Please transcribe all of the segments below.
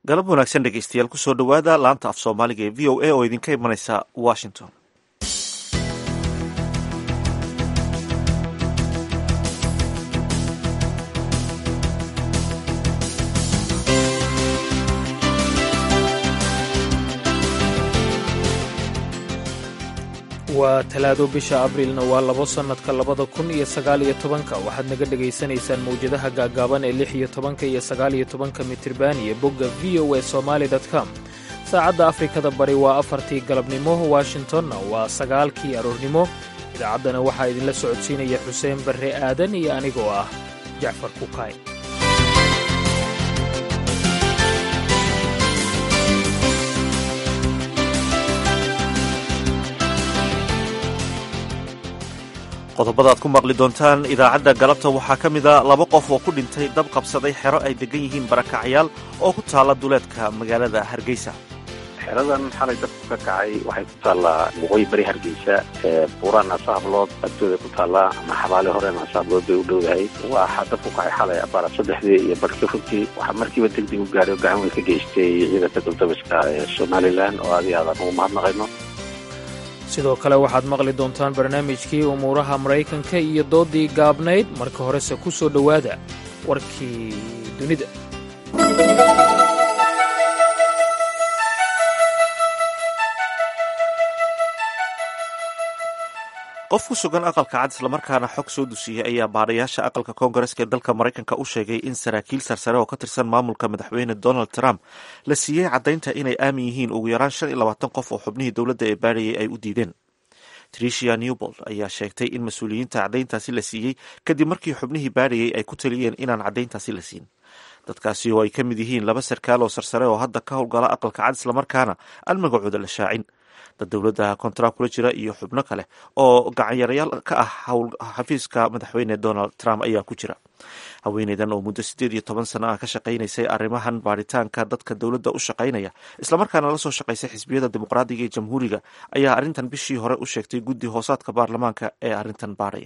galab wanaagsan dhegeystayaal kusoo dhowaada laanta af soomaaliga ee v o a oo idinka imanaysa washington waa talaado bisha abriilna waa labo sannadka labada kun iyo sagaaliyo tobanka waxaad naga dhegaysanaysaan mawjadaha gaaggaaban ee lix iyo tobanka iyo sagaaliyo tobanka mitriban iyo bogga v o a somaali com saacadda afrikada bari waa afartii galabnimo washingtonna waa sagaalkii aroornimo idaacaddana waxaa idinla socodsiinaya xuseen barre aadan iyo anigoo ah jacfar kukaay qodobada aad ku maqli doontaan idaacadda galabta waxaa ka mid a laba qof oo ku dhintay dab qabsaday xero ay degan yihiin barakacyaal oo ku taalla duleedka magaalada hargeysa xeradan xalay dabku ka kacay waxay ku taallaa waqooyi bari hargeysa buuraan asaablood agtooda ku taallaa ama xabaale horeen asaablood bay u dhowdahay waxaa dabku kacay xalay abaara saddexdii iyo barhka runtii waxaa markiiba degdeg u gaadhay oo gacan weyn ka geystay ciidanka duldabiska ee somalilan oo adi aadan ugu mahadnaqayno sidoo kale waxaad maqli doontaan barnaamijkii umuuraha maraykanka iyo doodii gaabnayd marka horese ku soo dhowaada warkii dunida qof ku sugan aqalka cad islamarkaana xog soo dusiyey ayaa baadhayaasha aqalka koongareska ee dalka maraykanka u sheegay in saraakiil sarsare oo ka tirsan maamulka madaxweyne donald trump la siiyey caddaynta inay aamin yihiin ugu yaraan shan iyo labaatan qof oo xubnihii dowladda ee baadhayay ay u diideen tricia newbold ayaa sheegtay in mas-uuliyiinta caddayntaasi la siiyey kadib markii xubnihii baadhayay ay ku taliyeen inaan caddayntaasi la siin dadkaasi oo ay ka mid yihiin laba sarkaal oo sarsare oo hadda ka howlgala aqalka cad islamarkaana aan magacooda la shaacin dad dowladda kontrak kula jira iyo xubno kale oo gacanyarayaal ka ah xafiiska madaxweyne donald trump ayaa ku jira haweeneydan oo muddo siddeed iyo toban sano ah ka shaqaynaysay arrimahan baaritaanka dadka dowladda u shaqaynaya islamarkaana la soo shaqaysay xisbiyada dimuqraadiga ee jamhuuriga ayaa arrintan bishii hore u sheegtay guddi hoosaadka baarlamaanka ee arrintan baadhaya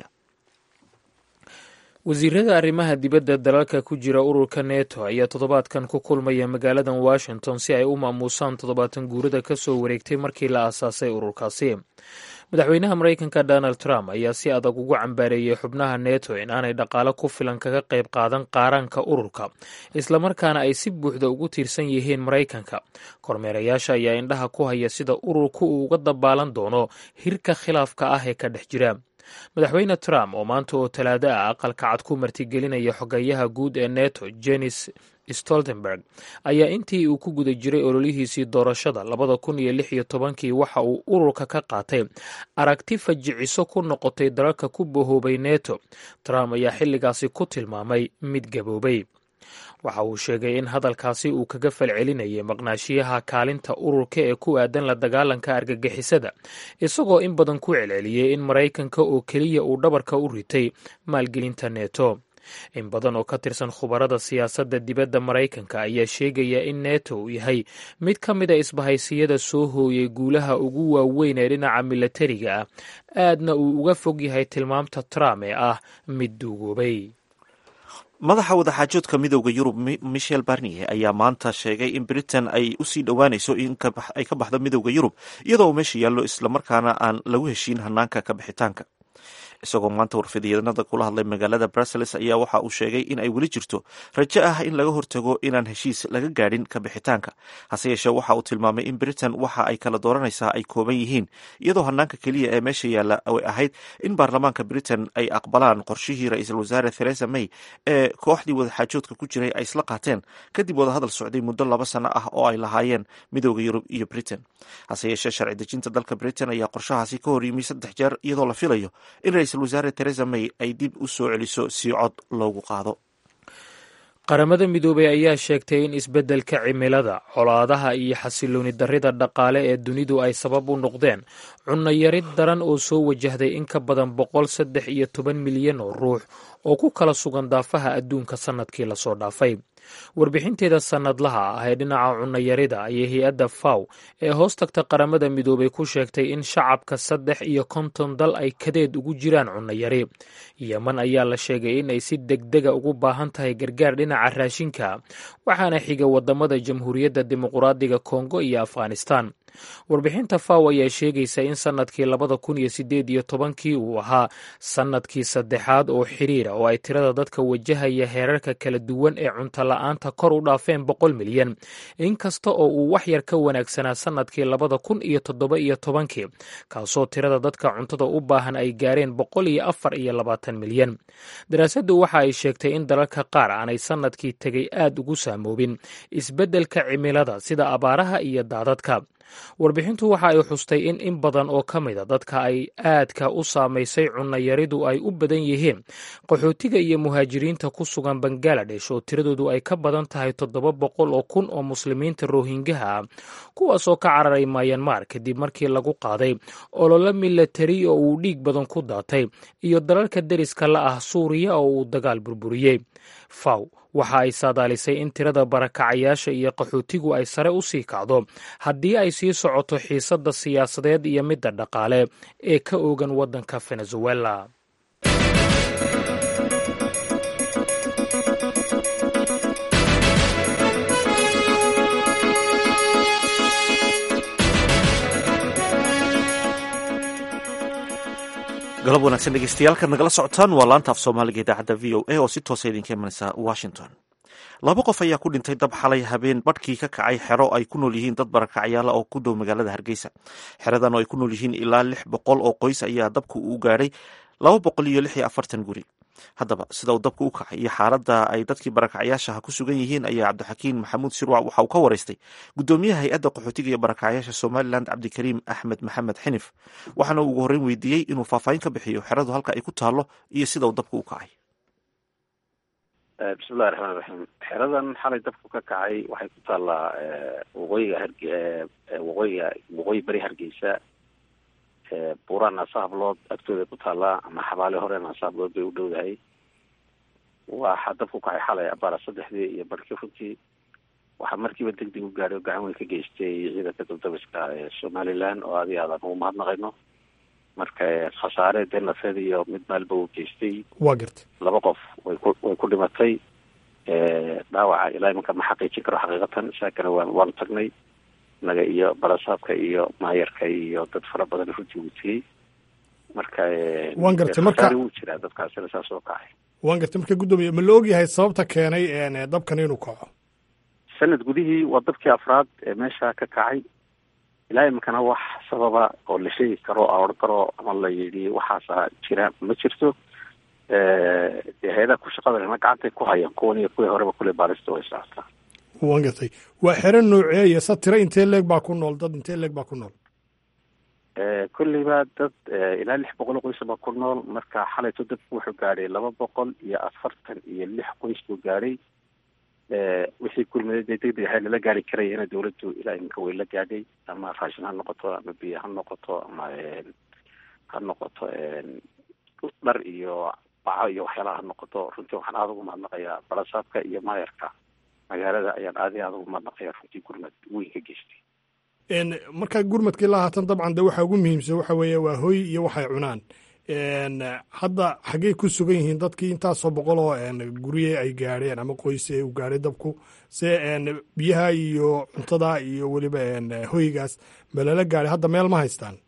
wasiirada arrimaha dibadda dalalka ku jira ururka neto ayaa toddobaadkan ku kulmaya magaaladan washington si ay u maamuusaan toddobaatan guurada ka soo wareegtay markii la aasaasay ururkaasi madaxweynaha maraykanka donald trump ayaa si adag ugu cambaareeyey xubnaha neto in aanay dhaqaalo ku filan kaga qayb qaadan qaaraanka ururka islamarkaana ay si buuxda ugu tiirsan yihiin maraykanka kormeerayaasha ayaa indhaha ku haya sida ururku uu uga dabaalan doono hirka khilaafka ah ee ka dhex jira madaxweyne trump oo maanta oo talaado ah aqalka cad ku martigelinaya xogayaha guud ee neto jenis stoltenberg ayaa intii uu ku guda jiray ololihiisii doorashada labada kun iyo lix iyo tobankii waxa uu ururka ka qaatay aragti fajiciso ku noqotay dalalka ku bahoobay neto trump ayaa xilligaasi ku tilmaamay mid gaboobay waxa uu sheegay in hadalkaasi uu kaga falcelinayay maqnaashiyaha kaalinta ururka ee ku aadan la dagaalanka argagixisada isagoo in badan ku celceliyey in maraykanka oo keliya uu dhabarka u ritay maalgelinta neto in badan oo ka tirsan khubarada siyaasadda dibadda maraykanka ayaa sheegaya in neto uu yahay mid ka mid a isbahaysiyada soo hooyay guulaha ugu waaweyn ee dhinaca milatariga ah aadna uu uga fog yahay tilmaamta trump ee ah mid duugoobay madaxa wadaxaajoodka midowda yurub michel barnier ayaa maanta sheegay in britain ay usii dhowaanayso in ay ka baxdo midowda yurub iyadoo uu meesha yaallo islamarkaana aan lagu heshiin hanaanka ka bixitaanka isagoo maanta warfidyeednada kula hadlay magaalada brussels ayaa waxa uu sheegay in ay weli jirto rajo ah in laga hortago inaan heshiis laga gaadhin ka bixitaanka hase yeeshee waxa uu tilmaamay in britain waxa ay kala dooranaysaa ay kooban yihiin iyadoo hanaanka keliya ee meesha yaalla ay ahayd in baarlamaanka britain ay aqbalaan qorshihii ra-iisul wasaare theresa may ee kooxdii wadaxaajoodka ku jiray ay isla qaateen kadib wadahadal socday muddo laba sano ah oo ay lahaayeen midooda yurub iyo britain hase yeeshee sharci dejinta dalka britain ayaa qorshahaasi ka hor yimi saddex jeer iyadoo la filayo in ra-iisul wasaare theresa may ay dib u soo celiso si cod loogu qaado qaramada midoobay ayaa sheegtay in isbeddelka cimilada colaadaha iyo xasilooni darrida dhaqaale ee dunidu ay sabab u noqdeen cunno yarid daran oo soo wajahday in ka badan boqol saddex iyo toban milyan oo ruux oo ku kala sugan daafaha adduunka sannadkii lasoo dhaafay warbixinteeda sannadlaha ah ee dhinaca cunnayarida ayay hay-adda faw ee hoos tagta qaramada midoobay ku sheegtay in shacabka saddex iyo konton dal ay kadeed ugu jiraan cunnayari yeman ayaa la sheegay in ay si degdega ugu baahan tahay gargaar dhinaca raashinka waxaana xiga wadamada jamhuuriyadda dimuquraadiga kongo iyo afghanistan warbixinta faw ayaa sheegaysa in sannadkii labada kun iyo sideed iyo tobankii uu ahaa sannadkii saddexaad oo xiriira oo ay tirada dadka wajahaya heerarka kala duwan ee cunto la-aanta kor u dhaafeen boqol milyan inkasta oo uu wax yar ka wanaagsanaa sannadkii labada kun iyo toddoba iyo tobankii kaasoo tirada dadka cuntada u baahan ay gaareen boqol iyo afar iyo labaatan milyan daraasaddu waxa ay sheegtay in dalalka qaar aanay sannadkii tegay aad ugu saamoobin isbeddelka cimilada sida abaaraha iyo daadadka warbixintu waxa ay xustay in in badan oo ka mida dadka ay aadka u saamaysay cunnayaridu ay u badan yihiin qaxootiga iyo muhaajiriinta ku sugan bangaladesh oo tiradoodu ay ka badan tahay toddoba boqol oo kun oo muslimiinta rohingaha ah kuwaasoo ka cararay mayanmar kadib markii lagu qaaday ololo milatari oo uu dhiig badan ku daatay iyo dalalka deriska la ah suuriya oo uu dagaal burburiyey faw waxa ay saadaalisay in tirada barakacayaasha iyo qaxootigu ay sare u sii kacdo haddii ay sii socoto xiisadda siyaasadeed iyo midda dhaqaale ee ka oogan waddanka venezuela galab wanaagsan dhegeystayaal nagala socotaan waa laanta af soomaaliga idaacadda v o a oo si toosa idinka imanaysa washington laba qof ayaa ku dhintay dab xalay habeen badhkii ka kacay xero ay ku nool yihiin dad barakacyaala oo ku dhow magaalada hargeysa xeradan oo ay ku nool yihiin ilaa lix boqol oo qoys ayaa dabku uu gaadhay laba boqol iyo lix iyo afartan guri haddaba sida uu dabku u kacay iyo xaaladda ay dadkii barakacyaashaha ku sugan yihiin ayaa cabdixakiin maxamuud shirwac waxa uu ka waraystay guddoomiyaha hay-adda qaxootiga iyo barakacyaasha somalilan cabdikariim axmed maxamed xinif waxaana uu ugu horreyn weydiiyey inuu faahfaahin ka bixiyo xeradu halka ay ku taallo iyo sida uu dabku u kacay bismillahi raxmaan raxiim xeradan xalay dabku ka kacay waxay ku taallaa waqooyiga harge waqooyiga waqooyi beri hargeysa buuraan naasa hablood agtooda ku taallaa ama xabaale hore naasa hablood bay u dhowdahay waxaa dabku kacay xalay abaara saddexdii iyo barhkii runtii waxaa markiiba deg deg u gaadhay oo gacan weyn ka geystay ciidanka dabdabiska ee somaliland oo adi aadan ugu mahadnaqayno marka khasaare dee nafeed iyo mid maalba uu geystay waa garta laba qof way ku way ku dhimatay dhaawaca ilaa imanka ma xaqiijin karo xaqiiqatan saakana waan waanu tagnay naga iyo barasaabka iyo maayarka iyo dad fara badan runtii uu tegey marka waan gartay marka wuu jiraa dadkaasina saas oo kacay waan gartay marka guddoomiye ma la ogyahay sababta keenay dabkan inuu kaco sanad gudihii waa dabkii afraad ee meesha ka kacay ilaa iminkana wax sababa oo la sheegi karo aoran karo ama la yidhi waxaasa jira ma jirto dee hay-adaha ku shaqada lena gacantay ku hayaan kuwan iyo kuwii horeba kule baarista way socotaa waan gartay waa xero nooceeya sa tiro intee leeg baa ku nool dad intee leeg baa ku nool kolleyba dad ilaa lix boqol oo qoysa baa ku nool marka xalayto dabku wuxuu gaadhay laba boqol iyo afartan iyo lix qoys buu gaadhay wixii kulmada dee deg deg ahay lala gaari karayana dawladdu ilaa iminka way la gaadhay ama raashin ha noqoto ama biyo ha noqoto ama ha noqoto dhar iyo baco iyo waxyaalaha ha noqoto runtii waxaan aada ugu mahadnaqayaa balasaabka iyo maayarka magaalada ayaan aadi aada ugu mahadnaqaya runtii gurmad weyn ka geystay markaa gurmadkii la haatan dabcan de waxa ugu muhiimsan waxa weeye waa hoy iyo waxay cunaan hadda xaggey ku sugan yihiin dadkii intaasoo boqol oo gurye ay gaadheen ama qoyse u gaadhay dabku se biyaha iyo cuntada iyo weliba hoygaas ma lala gaadhay hadda meel ma haystaan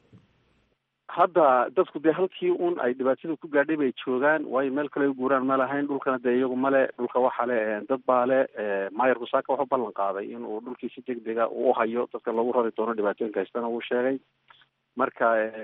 hadda dadku dee halkii un ay dhibaatada ku gaadhay bay joogaan waayo meel kale u guuraan ma lahayn dhulkana dee iyagu male dhulka waxaa le dad baa le maayarku saaka wuxuu ballan qaaday inuu dhulkii si deg dega uu hayo dadka lagu rari doono dhibaatooyinka haystana uu sheegay marka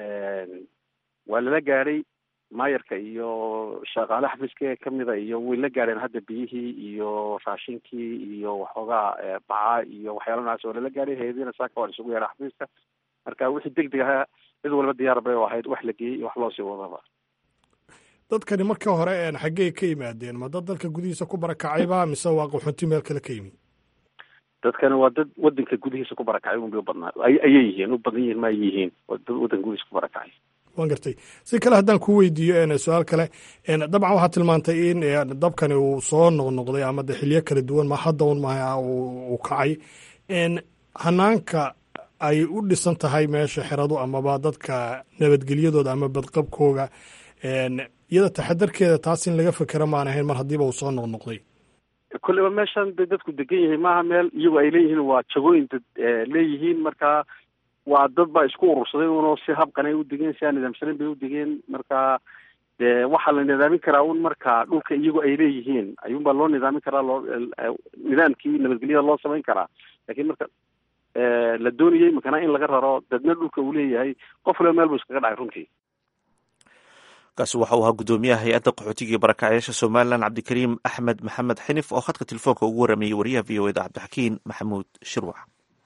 waa lala gaadhay maayarka iyo shaqaale xafiiska ee kamida iyo way la gaadheen hadda biyihii iyo raashinkii iyo waxoogaa baca iyo waxyaala noocaas waa lala gaadhay hay-adina saaka waa isugu yeedha xafiiska marka wixii deg deg ahaa cid walba diyaar bay u ahayd wax la geeyey iyo wax loo sii wadaba dadkani marka hore xaggey ka yimaadeen ma dad dalka gudihiisa ku barakacayba mise waa qaxoonti meel kale ka yimi dadkani waa dad wadanka gudihiisa ku barakacay unbay u badnaa ayay yihiin u badan yihiin ma ay yihiin waa dad wadanka gudihiisa ku barakacay waan gartay si kale haddaan ku weydiiyo su-aal kale dabcan waxaad tilmaantay in dabkani uu soo noqnoqday ama de xilyo kala duwan ma hadda un ma uu kacay hanaanka ay u dhisan tahay meesha xeradu amaba dadka nabadgelyadooda ama badqabkooga iyada taxadarkeeda taas in laga fekera maan ahayn mar haddiiba uu soo noqnoqday kolleyba meeshan bay dadku degan yihiin maaha meel iyagu ay leeyihiin waa jagooyin dad leeyihiin marka waa dad baa isku urursaday uno si habkan ay u degeen si aan nidaamsanayn bay u degeen marka dee waxaa la nidaamin karaa un marka dhulka iyagu ay leeyihiin ayuunbaa loo nidaamin karaa loo nidaamkii nabadgelyada loo samayn karaa lakiin marka la doonayay makana in laga raro dadna dhulka uu leeyahay qof waliba meel buu iskaga dhacay runtii kaasi waxa uu ahaa guddoomiyaha hay-adda qaxootiga barakacyaasha somalilan cabdikariim axmed maxamed xinif oo khadka telefoonka ugu waramayey wariyaha v o eda cabdixakiin maxamuud shirwax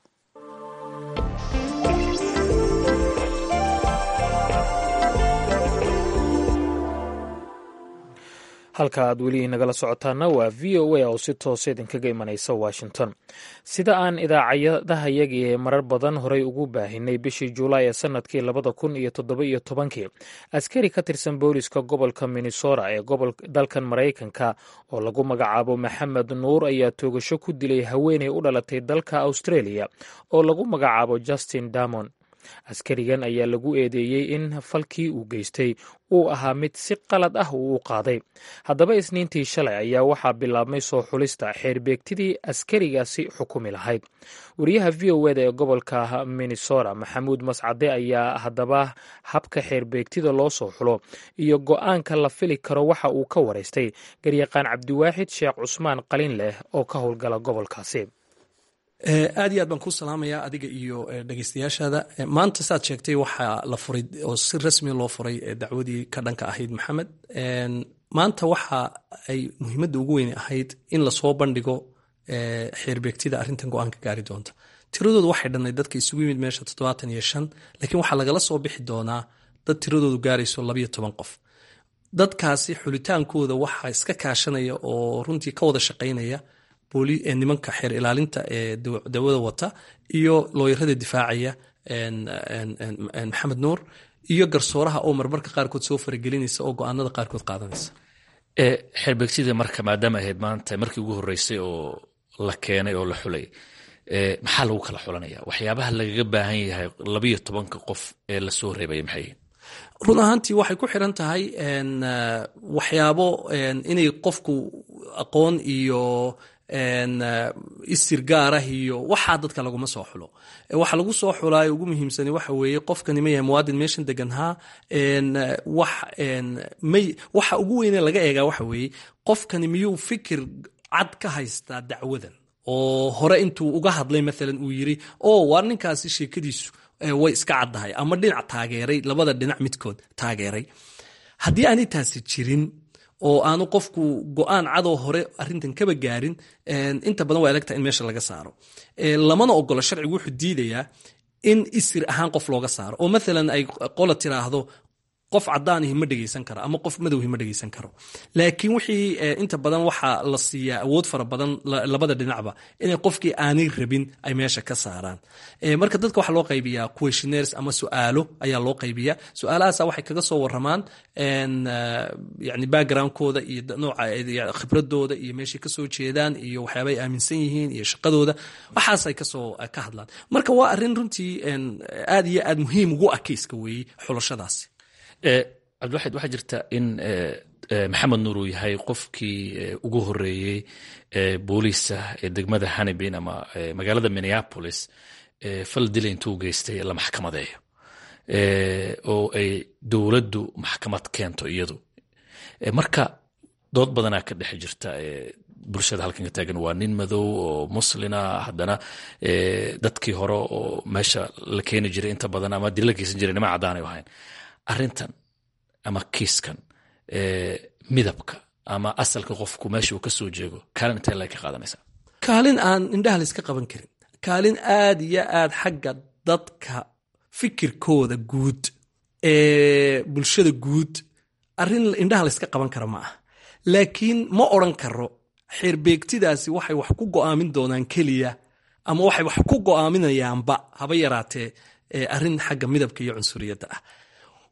halka aad weli nagala socotaana waa v o a oo si toosa idinkaga imanaysa washington sida aan idaacadahayagi ee marar badan horey ugu baahinay bishii juulaay ee sanadkii labada kun iyo toddoba iyo tobankii askari ka tirsan booliska gobolka minnesota ee dalkan maraykanka oo lagu magacaabo maxamed nuur ayaa toogasho ku dilay haweeney u dhalatay dalka australia oo lagu magacaabo justin damon askarigan ayaa lagu eedeeyey in falkii uu geystay uu ahaa mid si qalad ah uu u qaaday haddaba isniintii shalay ayaa waxaa bilaabmay soo xulista xeerbeegtidii askarigaasi xukumi lahayd wariyaha v o eda ee gobolka minnesota maxamuud mascade ayaa haddaba habka xeerbeegtida loo soo xulo iyo go-aanka la fili karo waxa uu ka waraystay garyaqaan cabdiwaaxid sheekh cusmaan qalin leh oo ka howlgala gobolkaasi aad iyo aad baan kuu salaamayaa adiga iyo dhegeystayaashaada maanta saad sheegtay waxaa la furay oo si rasmi loo furay dacwadii ka dhanka ahayd maxamed maanta waxa ay muhiimadda ugu weyn ahayd in lasoo bandhigo xeerbeegtida arrintan go-aanka gaari doonta tiradoodu waxay dhannayd dadka isugu yimid meesha toddobaatan iyo shan laakiin waxaa lagala soo bixi doonaa dad tiradoodu gaarayso labayo toban qof dadkaasi xulitaankooda waxaa iska kaashanaya oo runtii ka wada shaqaynaya nimanka xeer ilaalinta ee dawada wata iyo looyarada difaacaya maxamed nuur iyo garsooraha oo marmarka qaarkood soo faragelinaysa oo go-aanada qaarkood qaadanaysa xeerbeegtida marka maadaama ahayd maanta markii ugu horeysay oo la keenay oo la xulay maxaa lagu kala xulanaya waxyaabaha lagaga baahan yahay labayo tobanka qof ee lasoo reebaya maxay run ahaantii waxay ku xiran tahay waxyaabo inay qofku aqoon iyo isir gaarah iyo waxaa dadka laguma soo xulo waxa lagu soo xulaayo ugu muhiimsani waxa weeye qofkani ma yahay muwaadin meeshan deganhaa waxa ugu weyne laga eegaa waxa weeye qofkani miyuu fikir cad ka haystaa dacwadan oo hore intuu uga hadlay maalan uu yiri o waar ninkaasi sheekadiisu way iska caddahay ama dhinac taageeray labada dhinac midkood taageeray haddii aanay taasi jirin oo aanu qofku go-aan cadoo hore arintan kaba gaarin inta badan waa elegta in meesha laga saaro lamana ogolo sharcigu wuxuu diidayaa in isir ahaan qof looga saaro oo maalan ay qola tiraahdo qof cadaanihi ma dhegeysan karo ama qof madowhi ma dhegeysan karo laakiin wixii inta badan waxaa la siiyaa awood fara badan labada dhinacba inay qofkii aanay rabin ay meesha ka saaraan marka dadka waxaa loo qaybiyaa questionnaires ama su-aalo ayaa loo qaybiyaa su-aalahaasa waxay kaga soo waramaan yani backgroundkooda iyo nooca khibradooda iyo meeshay kasoo jeedaan iyo waxyaaba ay aaminsan yihiin iyo shaqadooda waxaasay kasoo ka hadlaan marka waa arrin runtii aad iyo aad muhiim ugu ah keyska weeye xulashadaasi cabdiwaxid waxaa jirta in maxamed nuur uu yahay qofkii ugu horeeyey booliisa ee degmada hanibin ama magaalada minneapolis fal dila intuu geystay la maxkamadeeyo oo ay dowladdu maxkamad keento iyadu marka dood badanaa ka dhex jirta bulshada halkan ka taagan waa nin madow oo muslina haddana dadkii hore oo meesha la keeni jiray inta badan ama dila la geysan jiray nima caddaanay ahayn arrintan ama kiiskan midabka ama asalka qofku meesha uu ka soo jeego kaalin intee lag ka qaadanaysaa kaalin aan indhaha layska qaban karin kaalin aad iyo aad xagga dadka fikirkooda guud ee bulshada guud arrin indhaha layska qaban kara ma ah laakiin ma odran karo xeerbeegtidaasi waxay wax ku go'aamin doonaan keliya ama waxay wax ku go'aaminayaanba haba yaraatee arrin xagga midabka iyo cunsuriyadda ah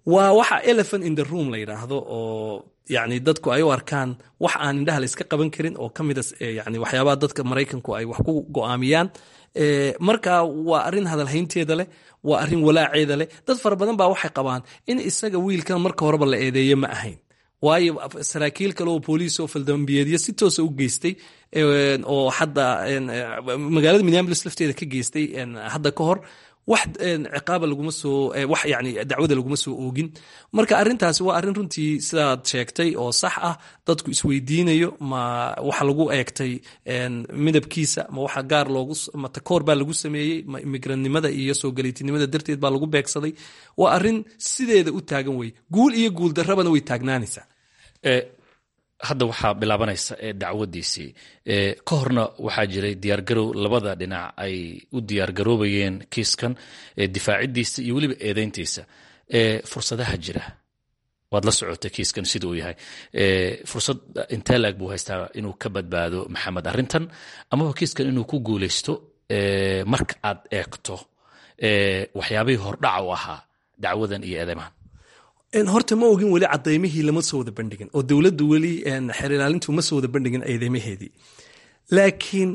waa waxa elephant in the room la yidhaahdo oo yani dadku ay u arkaan wax aan indhaha la iska qaban karin oo ka mida yani waxyaabaha dadka maraykanku ay wax ku go'aamiyaan marka waa arrin hadalhaynteeda leh waa arrin walaaceeda leh dad fara badan baa waxay qabaan in isaga wiilkan marka horeba la eedeeye ma ahayn waayo saraakiil kale oo booliis oo faldambiyeedyo si toosa u geystay oo hadda magaalada minneapolis lafteeda ka geystay hadda ka hor wax ciqaaba laguma soo wax yani dacwada laguma soo oogin marka arrintaasi waa arrin runtii sidaad sheegtay oo sax ah dadku isweydiinayo ma waxa lagu eegtay midabkiisa ma waxa gaar loogu ma takoor baa lagu sameeyey ma imigrantnimada iyo soo galiitinimada darteed baa lagu beegsaday waa arrin sideeda u taagan wey guul iyo guul darrabana way taagnaanaysaa hadda waxaa bilaabanaysa dacwadiisii ka horna waxaa jiray diyaargarow labada dhinac ay u diyaargaroobayeen kiiskan difaacidiisa iyo weliba eedeyntiisa fursadaha jira waad la socotay kiiskan sida uu yahay fursad intee laag buu haystaa inuu ka badbaado maxamed arrintan amaba kiiskan inuu ku guuleysto marka aad eegto waxyaabihii hordhaca u ahaa dacwadan iyo eedeymahan horta ma ogin weli cadaymihii lama soo wada bandhigin oo dowladdu weli xeer ilaalintu ma soo wada bandhigin eedeymaheedii laakiin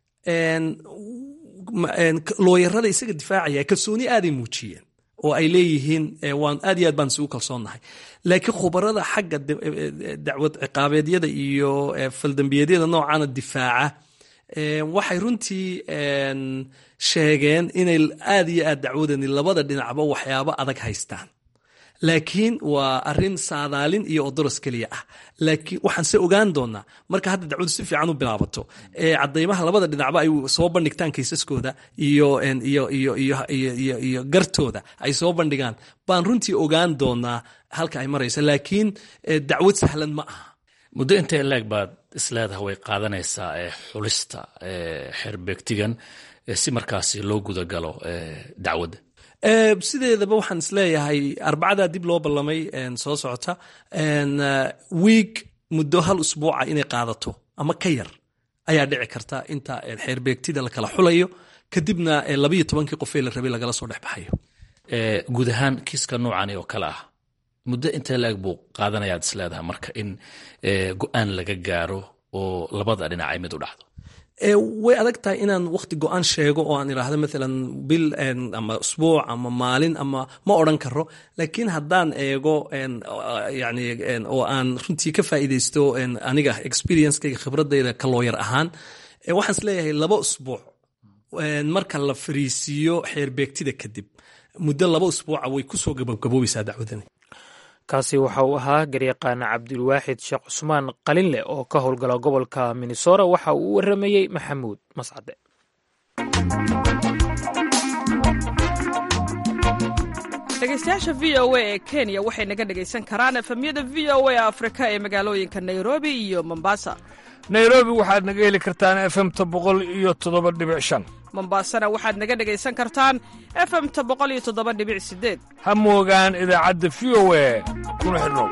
looyarada isaga difaacaya kalsooni aaday muujiyeen oo ay leeyihiin waan aad iyo aad baan isugu kalsoonnahay laakiin khubarada xagga dacwad ciqaabeedyada iyo faldambiyeedyada noocaana difaaca waxay runtii sheegeen inay aad iyo aad dacwadani labada dhinacba waxyaabo adag haystaan laakiin waa arin saadaalin iyo odoros keliya ah laakiin waxaan se ogaan doonaa marka hadda dacwadu si fiican u bilaabato cadaymaha labada dhinacba ay soo bandhigtaan kaysaskooda iyo gartooda ay soo bandhigaan baan runtii ogaan doonaa halka ay marayso laakiin dacwad sahlan ma aha muddo intee leeg baad isleedaha way qaadanaysaa xulista xerbeegtigan si markaasi loo gudagalo dacwadda sideedaba waxaan isleeyahay arbacadaa dib loo ballamay soo socota wiig muddo hal usbuuca inay qaadato ama ka yar ayaa dhici karta inta xeerbeegtida la kala xulayo kadibna labayo tobankii qofee la rabay lagala soo dhex baxayo guud ahaan kiiska noocani oo kale ah muddo intee laeg buu qaadanayaad isleedaha marka in go-aan laga gaaro oo labada dhinac ay mid u dhacdo way adag tahay inaan wakti go-aan sheego oo aan idhaahdo maalan bil ama usbuuc ama maalin ama ma odran karo laakiin haddaan eego yani oo aan runtii ka faa'iidaysto aniga experiencekayga khibradayda ka looyar ahaan waxaan is leeyahay laba usbuuc marka la fariisiiyo xeerbeegtida kadib muddo laba usbuuca way kusoo gabagaboobaysaa dacwadani kaasi waxa uu ahaa garyaqaan cabdulwaaxid sheekh cusmaan qalinleh oo ka howlgala gobolka minnesora waxa uu u waramayey maxamuud mascade dhegeystayaasha v o a ee kenya waxay naga dhegaysan karaan efemyada v o a afrika ee magaalooyinka nairobi iyo mombasa nairobi waxaad naga heli kartaan efemta boqol iyo toddoba dhibic shan mombasana waxaad naga dhegaysan kartaan efemta boqol iyo toddoba dhibic sideed ha moogaan idaacadda v o a kuna xidhnow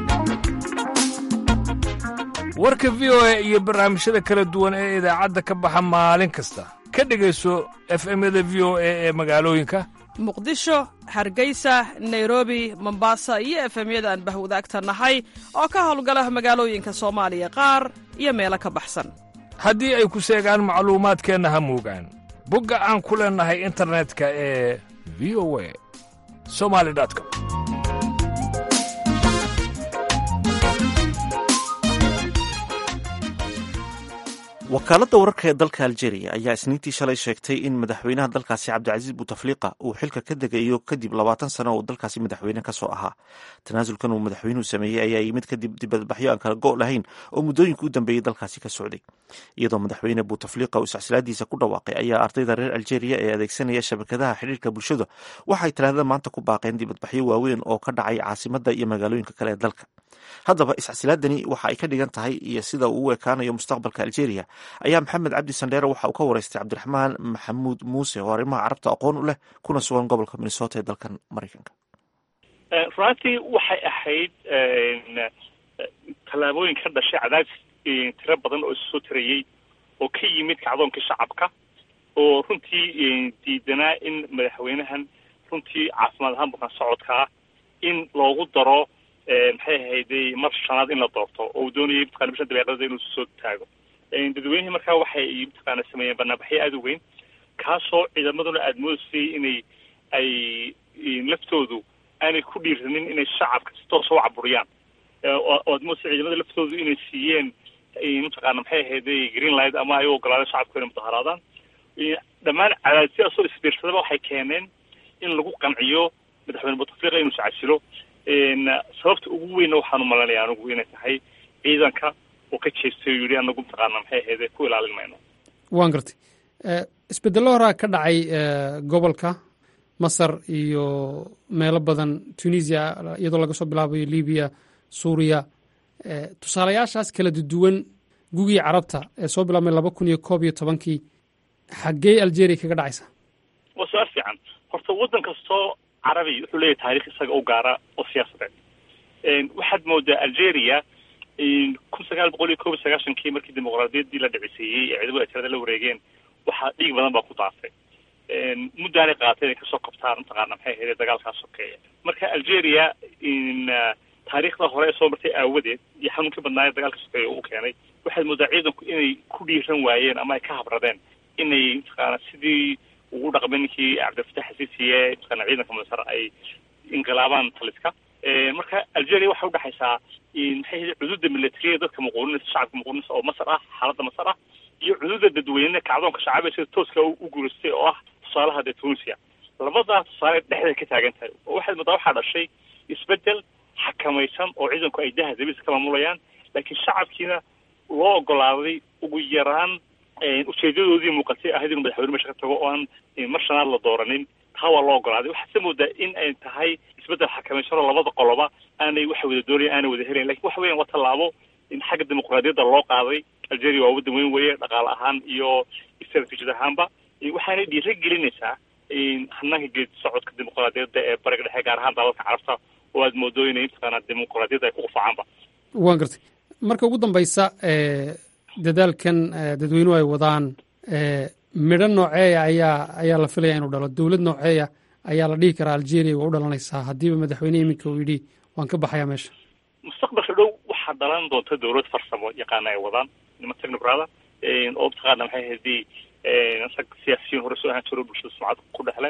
warka v o a iyo barnaamijyada kala duwan ee idaacadda ka baxa maalin kasta ka dhegayso efemyada v o a ee magaalooyinka muqdisho hargeysa nairobi mombasa iyo efemyada aan bahwadaagta nahay oo ka howlgala magaalooyinka soomaaliya qaar iyo meelo ka baxsan haddii ay ku seegaan macluumaadkeenna ha moogaan bogga aan ku leennahay internetka ee v o a somali com wakaaladda wararka ee dalka aljeria ayaa isniintii shalay sheegtay in madaxweynaha dalkaasi cabdicasiis butafliqa uu xilka ka degayo kadib labaatan sano uu dalkaasi madaxweyne ka soo ahaa tanaasulkan uu madaxweynuhu sameeyey ayaa yimid kadib dibadbaxyo aan kala go' lahayn oo muddooyinka u dambeeyey dalkaasi ka socday iyadoo madaxweyne butafliqa uu iscsilaadiisa ku dhawaaqay ayaa ardayda reer aljeria ee adeegsanaya shabakadaha xidhiirka bulshada waxay talaadada maanta ku baaqeen dibadbaxyo waaweyn oo ka dhacay caasimadda iyo magaalooyinka kale ee dalka haddaba iscasilaadani waxa ay ka dhigan tahay iyo sida uu u ekaanayo mustaqbalka aljeria ayaa maxamed cabdi sandheere waxa uu ka wareystay cabdiraxmaan maxamuud muuse oo arrimaha carabta aqoon u leh kuna sugan gobolka minnesota ee dalkan maraykanka runtii waxay ahayd tallaabooyin ka dhashay cadaadis tiro badan oo isusoo tirayey oo ka yimid kacdoonkii shacabka oo runtii diidanaa in madaxweynahan runtii caafimaad ahaan bukaan socodkaa in loogu daro maxay ahayday mar shanaad in la doorto oo uu doonayay mataqana bishan dabeeqadada inuu soo taago dadweynihii markaa waxay mataqaana sameeyeen banaanbaxyo aada u weyn kaasoo ciidamaduna aada moodaysay inay ay laftoodu aanay ku dhiiranin inay shacabka si toosa u caburiyaan oo aad moodaysay ciidamada laftoodu inay siiyeen mataqaana maxay ahayday green light ama ay u ogolaadeen shacabku inay mudaharaadaan dhammaan cadaadisyaasoo isbiirsadaba waxay keeneen in lagu qanciyo madaxweyne bouteflika inuu iscasilo sababta ugu weynna waxaan umalanaya anigu inay tahay ciidanka oo ka jeestay oo yidhi anagu mataqaana maxay ahayde ku ilaalin mayno waan gartay isbedello horaa ka dhacay gobolka masar iyo meelo badan tunisia iyadoo laga soo bilaabayo libiya suuriya tusaalayaashaas kala duwan gugii carabta ee soo bilaabmay laba kun iyo koob iyo tobankii xaggee algeria kaga dhacaysa waa su-aal fiican horta waddan kastoo carabi wuxuu leeyahay taarikh isaga u gaara oo siyaasadeed waxaad moodaa algeria kun sagaal boqol iyo koob iyo sagaashankii markii dimuqraadiyaddii la dhiciseeyey ee ciidamada tirada la wareegeen waxaa dhiig badan baa ku daafay muddaanay qaatay inay kasoo qabtaan mataqaana maxay ahayd dagaalkaa sokeeya marka algeria taariikhda hore ee soo martay aawadeed iyo xanuunkii badnaaye dagaalka sokeeya uu keenay waxaad moodaa ciidanku inay ku dhiiran waayeen ama ay ka habradeen inay mataqaana sidii ugu dhaqmay ninkii cabdilfatax xasiisiye mataqaana ciidanka masar ay inqilaabaan taliska marka algeria waxay udhexaysaa maxay ahayd cududa militariya dadka muquuninaysa shacabka muquuninaysa oo masar ah xaaladda masar ah iyo cududa dadweyne kacdoonka shacabee sida tooska u guulaystay oo ah tusaalaha dee tunisia labadaa tusaale dhexday ka taagan tahay oo waxaad moodaa waxaa dhashay isbedel xakamaysan oo ciidanku ay daha dabisa ka maamulayaan laakiin shacabkiina loo ogolaaday ugu yaraan ujeedadoodii muuqatay ahayd inuu madaxweyne meesha ka tago oo aan mar shanaad la dooranin taa waa loo ogolaaday waxaad se moodaa in ay tahay isbedel xakamaysan oo labada qoloba aanay waxa wada doonayan aanay wada helayn lakin waxa weyan waa tallaabo in xagga dimuqraadiyadda loo qaaday algeria waa waddan weyn weeye dhaqaale ahaan iyo strateejid ahaanba waxaanay dhiira gelinaysaa hanaanka geed socodka dimuqraadiyadda ee bariga dhexe gaar ahaan dalalka carabta oo aad moodo inay mataqaanaa dimuqraadiyadda ay ku qufacaanba waan gartay marka ugu dambaysa dadaalkan dadweynuhu ay wadaan midho nooceeya ayaa ayaa la filaya inuu dhalo dowlad nooceeya ayaa la dhihi karaa algeria waa u dhalanaysaa haddiiba madaxweyne iminka uu yidhi waan ka baxayaa meesha mustaqbalka dhow waxaa dhalan doonta dowlad farsamo yaqaana ay wadaan niman technocrada oo mataqaana maxay ahaydii rag siyaasiyiin hore soo ahaan jiro bulshada sumcad ku dhexle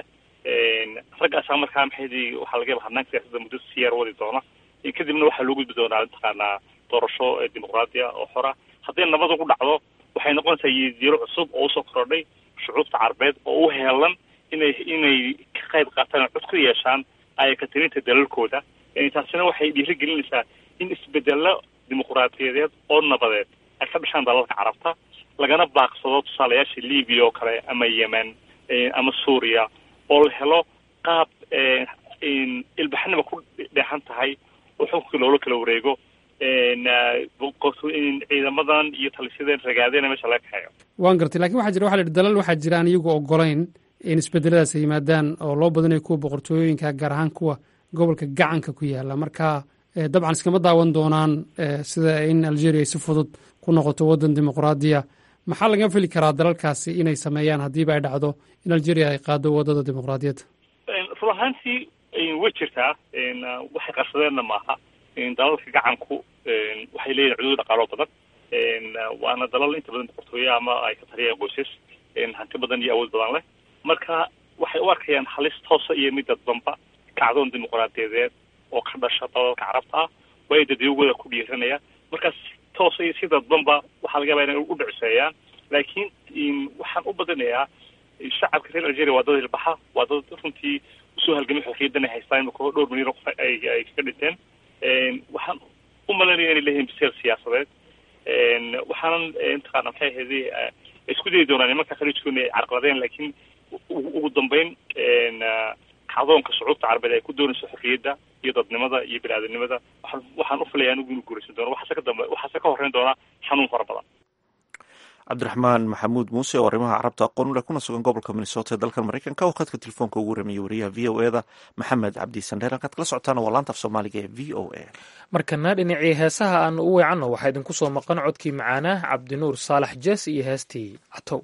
raggaasaa markaa maxay ahaydii waxaa laga yaba hadnaanka siyaasadda muddo siyaar wadi doona kadibna waxaa loo gudbi doonaa mataqaanaa doorasho dimuqraadiya oo xora hadday nabad ugu dhacdo waxay noqonaysaa yidiiro cusub oo usoo korodhay shucuubta carabeed oo u heelan inay inay ka qayb qaataan oo cod ku yeeshaan ayakatirinta dalalkooda taasina waxay dhiiri gelinaysaa in isbedelo dimuqraadiyadeed oo nabadeed ay ka dhashaan dalalka carabta lagana baaqsado tusaalayaasha libiya oo kale ama yemen ama suuriya oo la helo qaab ilbaxnima ku dheexan tahay oo xukunkii loola kala wareego ciidamadan iyo talisyadeen ragaadeen meesha laga kaxeeyo waan gartay lakin waxaa jira waxa la yidhi dalal waxaa jira aan iyagu ogolayn in isbedeladaas ay yimaadaan oo loo badanayo kuwa boqortooyooyinka gaar ahaan kuwa gobolka gacanka ku yaala marka dabcan iskama daawan doonaan sida in algeria ay si fudud ku noqoto waddan dimuqraadiya maxaa laga fili karaa dalalkaasi inay sameeyaan haddiiba ay dhacdo in algeria ay qaado waddada dimuqraadiyadda run ahaantii way jirtaa waxay qarsadeenna maaha dalalka gacanku waxay leeyihin cuduud dhaqaalo badan waana dalal inta badan boqortooye ama ay ka taliyaan qoysas hanti badan iyo awood badan leh marka waxay u arkayaan halis toosa iyo mid dadbanba kacdoon dimuqraadiyadeed oo ka dhasha dalalka carabta ah way dadiyogooda ku dhiiranaya markaas toosa iyo si dadbanba waxaa laga yaba inay u dhiciseeyaan laakiin waxaan u badinayaa shacabka reer algeria waa dad hilbaxa waa dad runtii usoo halgamay xorriyaddan ay haystaan imika dhowr milyan oo qof ay ay kaga dhinteen waxaan u malanaya inay leeyihiin biseel siyaasadeed waxaanan mataqaana maxay ahayd isku dayi doonaan nimanka khaliijku inay carqaladeen laakiin ugu dambeyn kacdoonka shucuubta carabeed ay ku doonayso xorriyadda iyo dadnimada iyo bini-aadanimada waxaan waxaan u filaya anigu inuu guuraysan doono waxaase ka dambe waxaase ka horreyn doona xanuun fara badan cabdiraxmaan maxamuud muuse oo arrimaha carabta aqoon u leh kuna sugan gobolka minnesota ee dalkan maraykanka oo khadka telefoonka ugu ramiyey wariyaha v o e da maxamed cabdi sandheer halkaad kala socotaana waa laanta af soomaaliga ee v o a markana dhinacii heesaha aanu u weecanno waxaa idinku soo maqan codkii macaanah cabdinuur saalax jees iyo heestii catow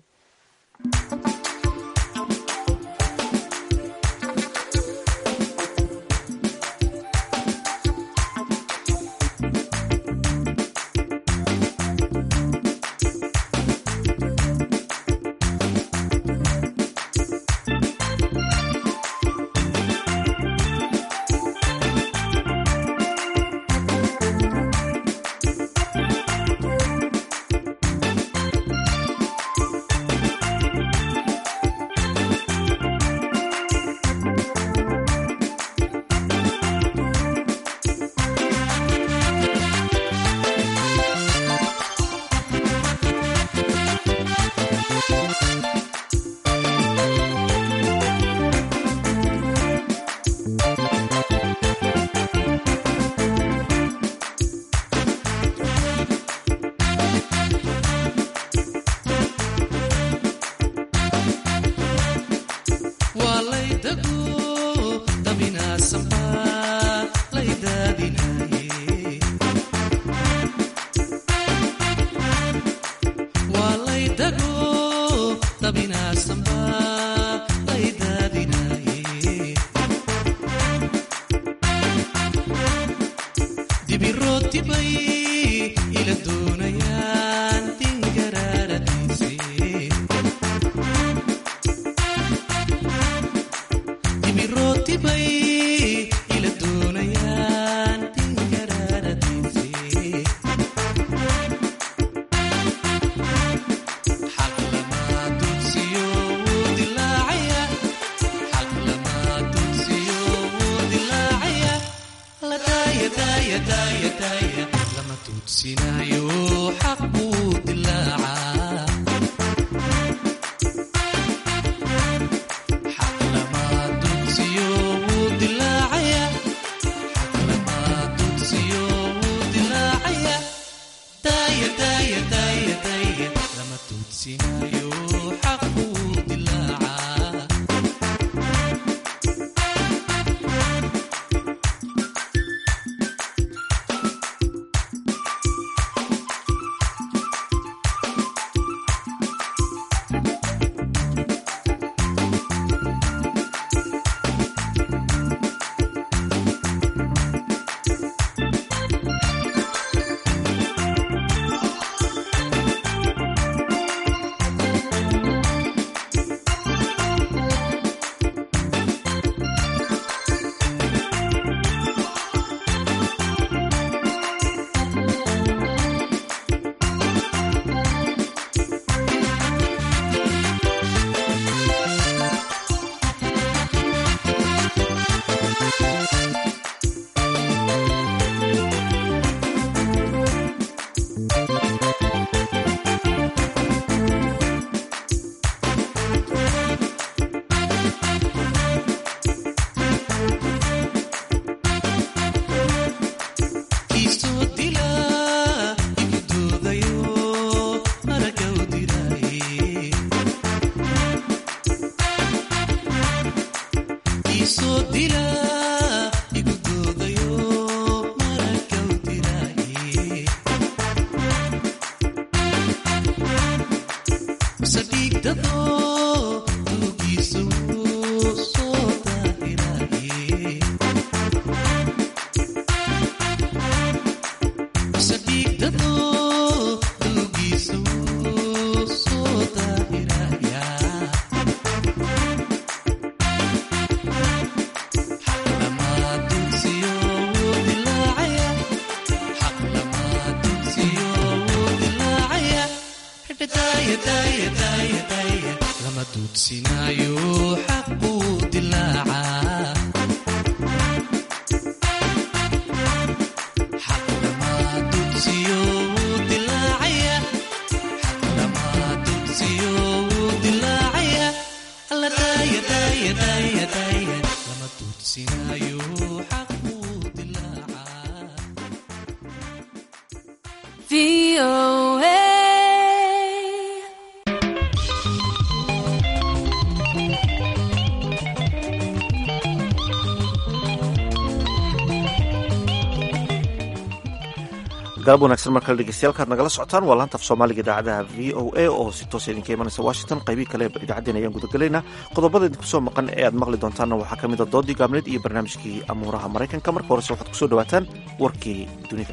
galab wanagsan mar kale dhegeystayaal nagala socotaan waa laanta af soomaaliga idaacadaha v o a oo si toosa idinka imanaysa washington qaybii kale idaacaddeen ayaan gudagelaynaa qodobada idinku soo maqan ee aad maqli doontaanna waxaa ka mid a doodii gaabneed iyo barnaamijkii amuuraha maraykanka marka horese waxaad kusoo dhawaataan warkii dunida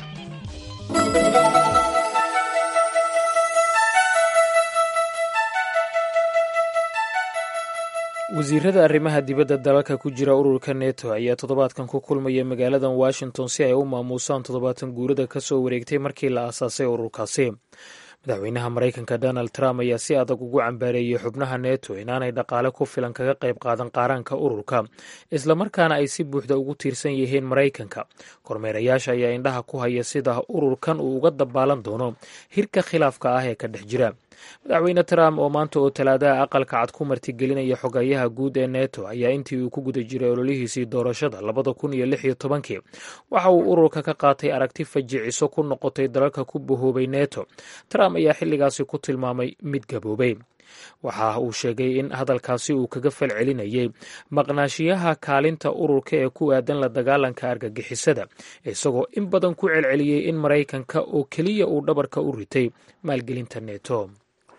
wasiirada arrimaha dibadda dalalka ku jira ururka neto ayaa toddobaadkan ku kulmaya magaaladan washington si ay u maamuusaan toddobaatan guurada ka soo wareegtay markii la aasaasay ururkaasi madaxweynaha maraykanka donald trump ayaa si adag ugu cambaareeyey xubnaha neto inaanay dhaqaale ku filan kaga qayb qaadan qaaraanka ururka islamarkaana ay si buuxda ugu tiirsan yihiin maraykanka kormeerayaasha ayaa indhaha ku haya sida ururkan uu uga dabaalan doono hirka khilaafka ah ee ka dhex jira madaxweyne trump oo maanta oo talaadaha aqalka cad ku martigelinaya xogayaha guud ee neto ayaa intii uu ku guda jiray ololihiisii doorashada labada kun iyo lix iyo tobankii waxa uu ururka ka qaatay aragti fajiciso ku noqotay dalalka ku bahoobay neto trump ayaa xilligaasi ku tilmaamay mid gaboobay waxa uu sheegay in hadalkaasi uu kaga falcelinayay maqnaashiyaha kaalinta ururka ee ku aadan la dagaalanka argagixisada isagoo in badan ku celceliyey in maraykanka oo keliya uu dhabarka u ritay maalgelinta neto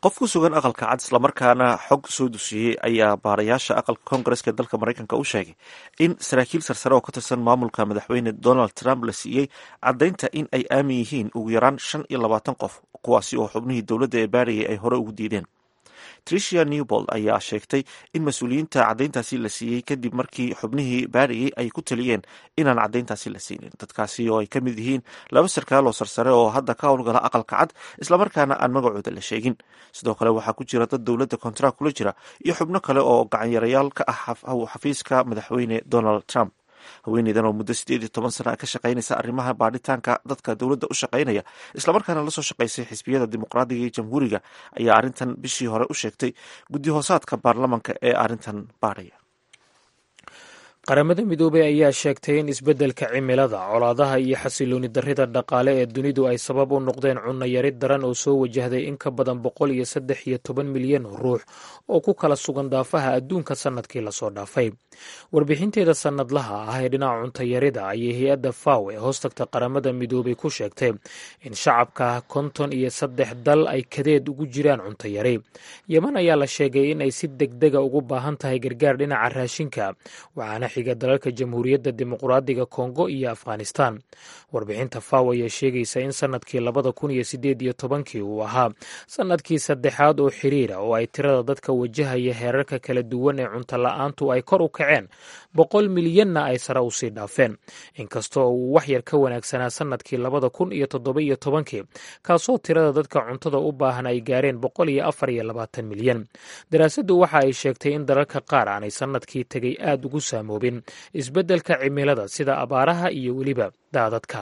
qof ku sugan aqalka cad islamarkaana xog soo dusiyey ayaa baarayaasha aqalka koongareska ee dalka maraykanka u sheegay in saraakiil sarsare oo ka tirsan maamulka madaxweyne donald trump la siiyey caddaynta in ay aamin yihiin ugu yaraan shan iyo labaatan qof kuwaasi oo xubnihii dowladda ee baarayay ay hore ugu diideen tricia newbold ayaa sheegtay in mas-uuliyiinta caddayntaasi la siiyey kadib markii xubnihii baarayay ay ku taliyeen inaan caddayntaasi la siinin dadkaasi oo ay ka mid yihiin laba sarkaal oo sarsare oo hadda ka howlgala aqalka cad islamarkaana aan magacooda la sheegin sidoo kale waxaa ku jira dad dowladda kontrak kula jira iyo xubno kale oo gacanyarayaal ka ah xafiiska madaxweyne donald trump haweeneydan oo muddo sideed iyo toban sana ka shaqaynaysa arrimaha baadhitaanka dadka dowladda u shaqaynaya islamarkaana lasoo shaqaysay xisbiyada dimuqraadiga iyo jamhuuriga ayaa arrintan bishii hore u sheegtay guddi hoosaadka baarlamanka ee arrintan baadhaya qaramada midoobey ayaa sheegtay in isbeddelka cimilada colaadaha iyo xasilooni darrida dhaqaale ee dunidu ay sabab u noqdeen cunno yari daran oo soo wajahday in ka badan boqol iyo saddex iyo toban milyan oo ruux oo ku kala sugan daafaha adduunka sannadkii lasoo dhaafay warbixinteeda sannadlaha ah ee dhinaca cuntayarida ayay hay-adda faw ee hoostagta qaramada midoobey ku sheegtay in shacabka konton iyo saddex dal ay kadeed ugu jiraan cuntayari yeman ayaa la sheegay in ay si degdega ugu baahan tahay gargaar dhinaca raashinka waxaana xiga dalalka jamhuuriyadda dimuqraadiga kongo iyo afghanistan warbixinta faw ayaa sheegaysa in sannadkii labada kun iyo sideed iyo tobankii uu ahaa sannadkii saddexaad oo xiriira oo ay tirada dadka wajahaya heerarka kala duwan ee cunto la-aantu ay kor u kaceen boqol milyanna ay sare usii dhaafeen inkastoo uu waxyar ka wanaagsanaa sannadkii labada kun iyo toddoba iyo tobankii kaasoo tirada dadka cuntada u baahan ay gaareen boqol iyo afar iyo labaatan milyan daraasaddu waxa ay sheegtay in dalalka qaar aanay sannadkii tegay aad ugu saamoobin isbeddelka cimilada sida abaaraha iyo weliba daadadka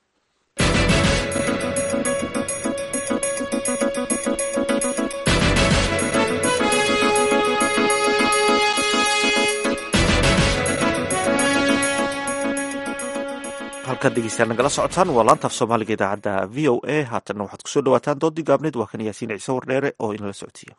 halkaad dhegeystayaal nagala socotaan waa laantaaf soomaaliga idaacadda v o a haatanna waxaad kusoo dhawaataan doodii gaabneed waa kan yaasiin ciise wardheere oo inala socodsiiya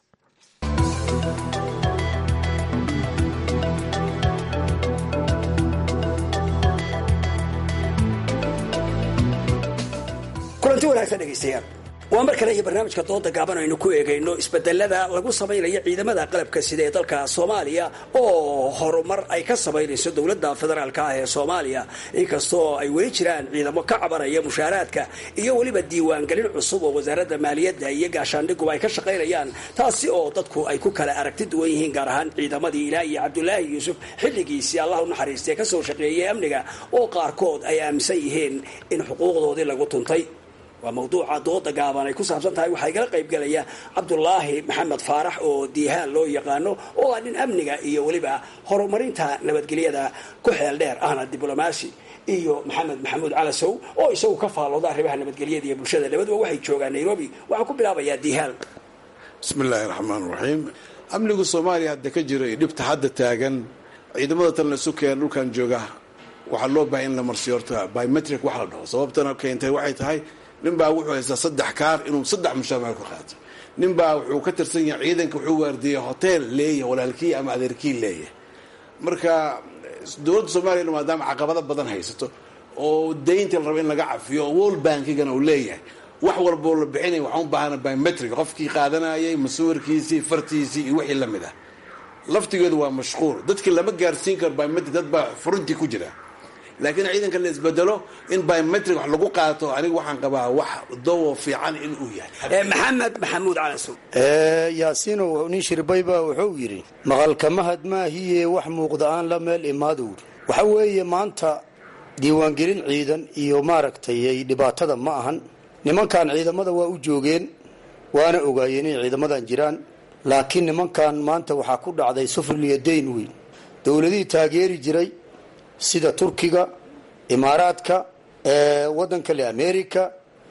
kulanti wanaagsan dhegaystayaal waa mar kale iyo barnaamijka dooda gaaban aynu ku eegayno isbedelada lagu samaynayo ciidamada qalabka sida ee dalka soomaaliya oo horumar ay ka samaynayso dowladda federaalka ah ee soomaaliya inkastoo ay weli jiraan ciidamo ka cabanaya mushaaraadka iyo weliba diiwaangelin cusub oo wasaaradda maaliyadda iyo gaashaandhiguba ay ka shaqaynayaan taasi oo dadku ay ku kala aragti duwan yihiin gaar ahaan ciidamadii ilaah iyo cabdulaahi yuusuf xilligiisii allah u naxariistay kasoo shaqeeyay amniga oo qaarkood ay aaminsan yihiin in xuquuqdoodii lagu tuntay waa mawduuca dooda gaaban ay ku saabsan tahay waxaa igala qaybgelaya cabdulaahi maxamed faarax oo diihaan loo yaqaano oo ah nin amniga iyo weliba horumarinta nabadgelyada ku xeel dheer ahna diblomaasi iyo maxamed maxamuud calasow oo isagu ka faallooda arrimaha nabadgelyada iyo bulshada labaduba waxay joogaan nairobi waxaan ku bilaabayaa diihaan bismi illaahi raxmaan raxiim amnigu soomaaliya hadda ka jiro iyo dhibta hadda taagan ciidamada talna isu keen dhulkan jooga waxaa loo bahay in la marsiyo horta biometric wax la dhaho sababtana keentay waxay tahay nin baa wuxuu haystaa saddex kaar inuu saddex mushaamaha ka qaato nin baa wuxuu ka tirsan yahay ciidanka wuxuu waardiiyey hotel leeyahay walaalkii ama adeerkii leeyahay marka dowladda soomaaliyana maadaama caqabado badan haysato oo daynta la rabo in laga cafiyo oo world bankigana uu leeyahay wax walboo la bixinaya waxaan u baahana biometric qofkii qaadanayay masuwarkiisii fartiisii iyo wixii lamid ah laftigeedu waa mashquul dadkii lama gaarsiin karo biometric dad baa furuntii ku jira laakiin ciidanka la isbedelo in biometric wax lagu qaato aniga waxaan qabaa wax dawo fiican in uu yahay maxamed maxamuud calasow yaasiinow nin shirbayba wuxuu yidhi maqalka mahad maahiye wax muuqda aan la meel imaadowr waxa weeye maanta diiwaangelin ciidan iyo maaragtay dhibaatada ma ahan nimankan ciidamada waa u joogeen waana ogaayeen inay ciidamadan jiraan laakiin nimankan maanta waxaa ku dhacday sufriliyo dayn weyn dowladihii taageeri jiray sida turkiga imaaraadka wadanka le america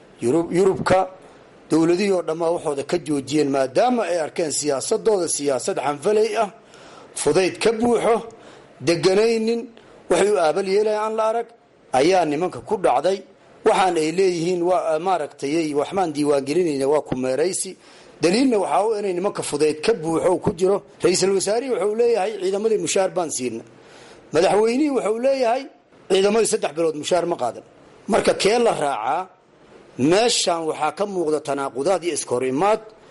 yurubka dowladihii oo dhammaa waxooda ka joojiyeen maadaama ay arkeen siyaasadooda siyaasad canfaley ah fudayd ka buuxo deganaynin waxay u aabal yeelaya aan la arag ayaa nimanka ku dhacday waxaan ay leeyihiin waa maaragtay waxmaan diiwaangelinayna waa kumeeraysi daliilna waxaa u inay nimanka fudayd ka buuxo ku jiro ra-iisul wasaarihii wuxuu leeyahay ciidamadii mushaar baan siina madaxweynihii wuxuu leeyahay ciidamadii saddex bilood mushaar ma qaadan marka kee la raacaa meeshan waxaa ka muuqda tanaaqudaad iyo iskahor imaad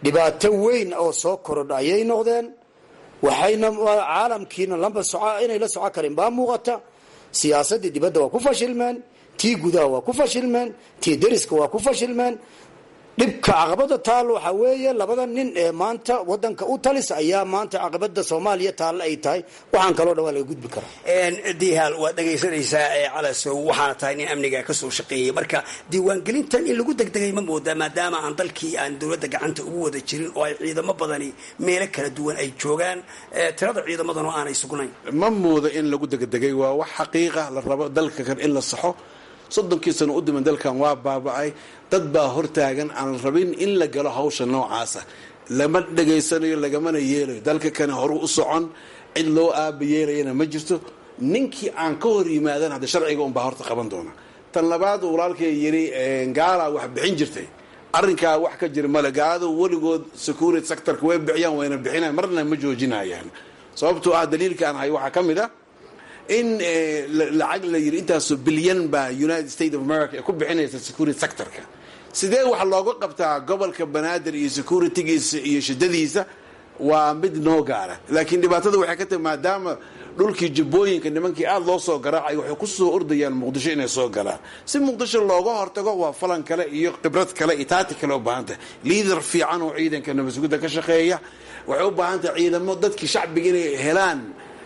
dhibaato weyn oo soo korodha ayay noqdeen waxayna caalamkiina lamba soco inay la soco karin baa muuqata siyaasadii dibadda waa ku fashilmeen tii gudaha waa ku fashilmeen tii deriska waa ku fashilmeen dhibka caqabada taal waxaa weeye labada nin ee maanta wadanka u talis ayaa maanta caqabada soomaaliya taalla ay tahay waxaan kaloo dhan waa laga gudbi karaa dihaal waad dhegaysanaysaa calasow waxaana tahay nin amniga kasoo shaqeeyay marka diiwaangelintan in lagu degdegay ma moodaa maadaama aan dalkii aan dowladda gacanta ugu wada jirin oo ay ciidamo badani meelo kala duwan ay joogaan tirada ciidamadan oo aanay sugnayn ma moodo in lagu degdegay waa wax xaqiiqa la rabo dalka kan in la saxo soddonkii sano u diman dalkan waa baaba'ay dad baa hortaagan aan rabin in la galo hawsha noocaasa lama dhegaysanayo lagamana yeelayo dalka kane horu u socon cid loo aaba yeelayana ma jirto ninkii aan ka hor yimaadan hadda sharciga unbaa horta qaban doona tan labaad walaalkay yidhi gaalaa wax bixin jirtay arrinkaa wax ka jira male gaaladu weligood security sectorka way bixiyaan wayna bixinayan marna ma joojinayaan sababtoo ah daliilka aan hay waxaa ka mid a in lacag la yidhi intaasoo bilyan baa united states of america ay ku bixinaysa security sectorka sidee wax looga qabtaa gobolka banaadir iyo securitygiisa iyo shidadiisa waa mid noo gaara laakiin dhibaatada waxay ka tahay maadaama dhulkii jubbooyinka nimankii aada loo soo garaacay waxay ku soo ordayaan muqdisho inay soo galaan si muqdisho looga hortago waa falan kale iyo khibrad kale iyo taati kale u baahan tahay liidar fiican oo ciidanka nabasugidda ka shaqeeya waxay u baahan tahay ciidamo dadkii shacbiga inay helaan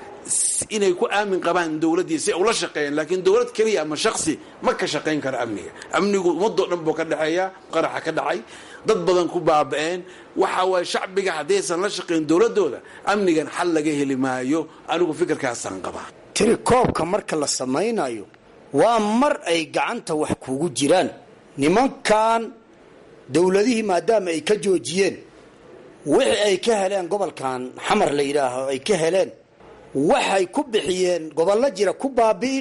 inay ku aamin qabaan dowladdii si ula shaqeeyaan laakiin dowlad keliya ama shaksi ma ka shaqayn karo amniga amnigu ummadoo dhan buu ka dhexeeya qaraxa ka dhacay dad badan ku baaba'een waxa waaye shacbiga haddaysan la shaqayn dowladooda amnigan xal laga heli maayo anigu fikirkaasaan qabaa tiri koobka marka la samaynayo waa mar ay gacanta wax kugu jiraan nimankan dowladihii maadaama ay ka joojiyeen wixii ay ka heleen gobolkan xamar la yidhaaho ay ka heleen waxay ku bixiyeen gobollo jira ku baabi'i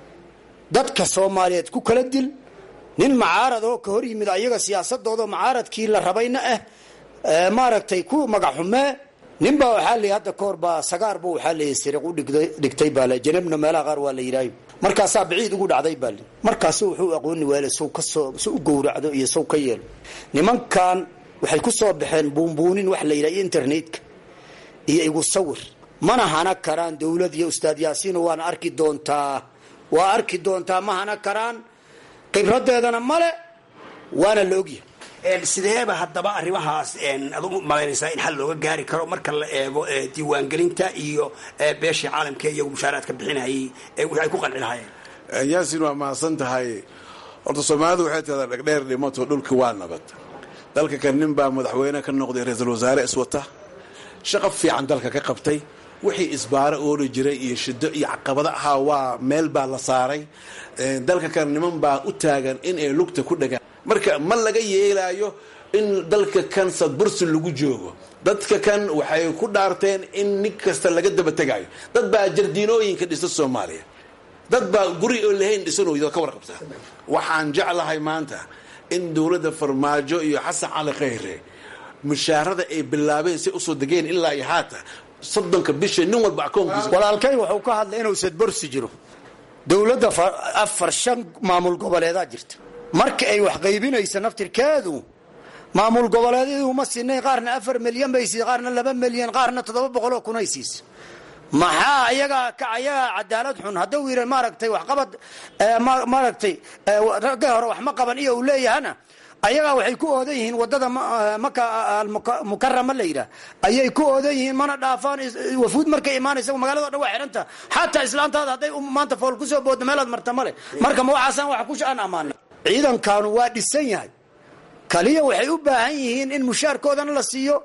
dadka soomaaliyeed ku kala dil nin macaarad oo ka hor yimid ayaga siyaasadooda macaaradkii la rabayna ah maaragtay ku magaxxumee ninbaa waxaa la hadda kahor baa sagaarba waxaa la siriq u dhigtay baa le janabna meelaha qaar waa la yidhaayo markaasaa biciid ugu dhacday baa le markaasu wuxuu aqooni waale sow kasoo si u gowracdo iyo sow ka yeelo nimankan waxay ku soo baxeen buunbuunin wax la yidhaha internetka iyo igu sawir mana hana karaan dowlad iyo ustaad yaasiino waana arki doontaa waa arki doontaa ma hana karaan khibradeedana male waana la ogyahay sideeba haddaba arrimahaas ad u malaynaysaa in xal looga gaari karo marka la eego diiwaangelinta iyo beeshii caalamka iyagu mushaaraadka bixinayay waxay ku qanci lahaayeen yaasin waa mahadsan tahay horta soomaalidu waxay tahdaa dhegdheer dhimato dhulki waa nabad dalka kan nin baa madaxweyne ka noqday ra-iisul wasaare iswata shaqo fiican dalka ka qabtay wixii isbaaro ooli jiray iyo shido iyo caqabado ahaa waa meel baa la saaray dalka kan niman baa u taagan in ay lugta ku dhagaan marka ma laga yeelaayo in dalka kan sadbursi lagu joogo dadka kan waxay ku dhaarteen in nin kasta laga daba tegaayo dad baa jardiinooyinka dhisa soomaaliya dad baa guri oo lahayn dhisanooyda ka warqabtaa waxaan jeclahay maanta in dowladda farmaajo iyo xasan cali khayre mushaarada ay bilaabeen si usoo degeen ilaa iyo haata soddonka bisha nin walba akoonkiisa walaalkay wuxuu ka hadlay inuu sadborsi jiro dowladda afar shan maamul goboleedaa jirta marka ay wax qaybinaysa naftirkeedu maamul goboleedyadu uma sinay qaarna afar milyan bay siisa qaarna laba milyan qaarna toddoba boqol oo kunay siisa maxaa ayagaa ka ayagaa cadaalad xun hadduu yidhi maaragtay waxqabad maaragtay ragga hore wax ma qaban iyo uu leeyahana ayagaa waxay ku oodan yihiin wadada maka mukarama la yidhaah ayay ku oodan yihiin mana dhaafaan wafuud markay imaanaysa magaalado dhan waa xidhanta xataa islaantaada hadday maanta fool kusoo booddo meelaad marta male marka ma waxaasaan wax ku aan ammaana ciidankanu waa dhisan yahay kaliya waxay u baahan yihiin in mushaarkoodana la siiyo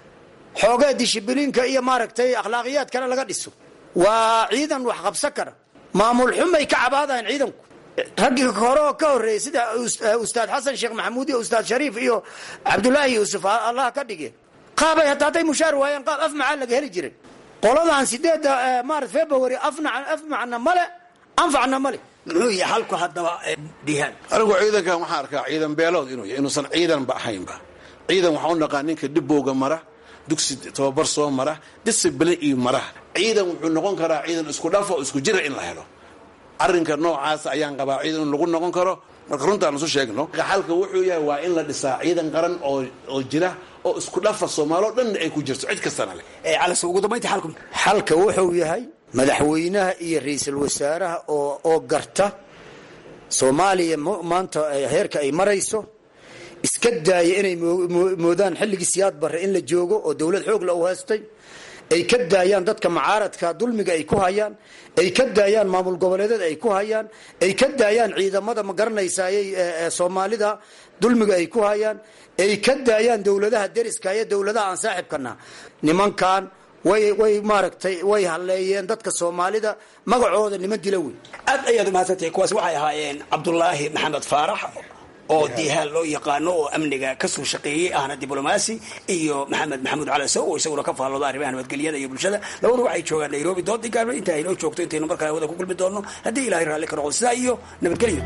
xoogee dishibiliinka iyo maaragtay akhlaaqiyaadkana laga dhiso waa ciidan wax qabsan kara maamul xumay ka cabaadayan ciidanku raggii hore oo ka horreeyey sida ustaad xasan sheekh maxamuud iyo ustaad shariif iyo cabdulaahi yuusuf allah ka dhige qaabay hataa hadday mushaar waayeen qaab af macaa laga heli jiray qoladan sideedda marat february af macna male anfacna male muxuu yahay halku haddaba dihaan anigu ciidankan waxaan arkaa ciidan beelood inuu yahay inuusan ciidanba ahaynba ciidan waxaa u naqaa ninka dhibowga mara dugsi tababar soo mara disibline iyo mara ciidan wuxuu noqon karaa ciidan isku dhafo isku jira in la helo arrinka noocaas ayaan qabaa ciidan in lagu noqon karo marka runtaan isu sheegno xalka wuxuu yahay waa in la dhisaa ciidan qaran oo oo jira oo isku dhafa soomaali oo dhanna ay ku jirto cid kastana leh calas ugu dambayntii xalku xalka wuxuu yahay madaxweynaha iyo ra-iisul wasaaraha oo oo garta soomaaliya maanta heerka ay marayso iska daaya inay moodaan xilligii siyaad barre in la joogo oo dowlad xoog la u haystay ay ka daayaan dadka mucaaradka dulmiga ay ku hayaan ay ka daayaan maamul goboleedyada ay ku hayaan ay ka daayaan ciidamada ma garanaysayay soomaalida dulmiga ay ku hayaan ay ka daayaan dowladaha deriska iyo dowladaha aan saaxibkana nimankan way way maaragtay way halleeyeen dadka soomaalida magacooda niman dila wey aad ayaad umahadsantahay kuwaas waxay ahaayeen cabdulaahi maxamed faarax oo diihaal loo yaqaano oo amniga kasoo shaqeeyey ahna diblomaasi iyo maxamed maxamuud calasow oo isaguna ka faallooda arrimaha nabadgelyada iyo bulshada labadu waxay joogaan nairobi doodii gaarba inta aynoo joogto intaynu markale hawada ku kulmi doonno haddii ilahay raalli ka noqdo sidaa iyo nabadgelyo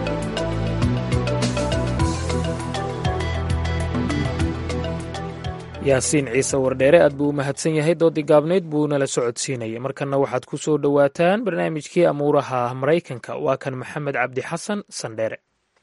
yaasiin ciise wardheere aad buu u mahadsan yahay doodii gaabnayd buu nala socodsiinayay markanna waxaad ku soo dhowaataan barnaamijkii amuuraha maraykanka waa kan maxamed cabdi xasan sandheere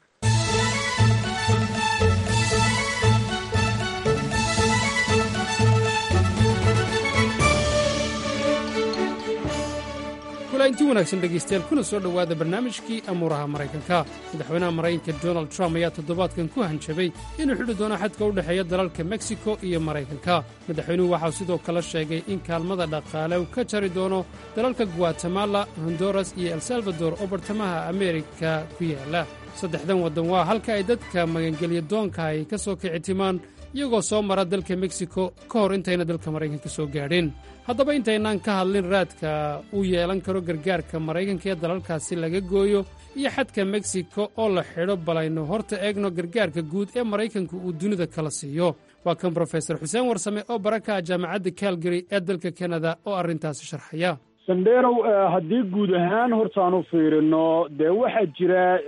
inti wanaagsan dhegaystayaal kuna soo dhowaada barnaamijkii amuuraha maraykanka madaxweynaha maraykanka donald trump ayaa toddobaadkan ku hanjabay inuu xidhi doono xadka u dhexeeya dalalka meksiko iyo maraykanka madaxweynuhu waxau sidoo kale sheegay in kaalmada dhaqaale uu ka jari doono dalalka guatemala honduras iyo el salvador oo bartamaha ameerika ku yaala saddexdan waddan waa halka ay dadka magangelya doonka ay ka soo kici timaan iyagoo soo mara dalka meksiko ka hor intayna dalka maraykanka soo gaadhin haddaba intaynaan ka hadlin raadka uu yeelan karo gargaarka maraykanka ee dalalkaasi laga gooyo iyo xadka meksiko oo la xidho balaynu horta eegno gargaarka guud ee maraykanku uu dunida kala siiyo waa kan brofesor xuseen warsame oo baraka jaamacadda calgary ee dalka kanada oo arrintaasi sharxaya sandheerow haddii guud ahaan hortaanu fiirino dee waxaa jira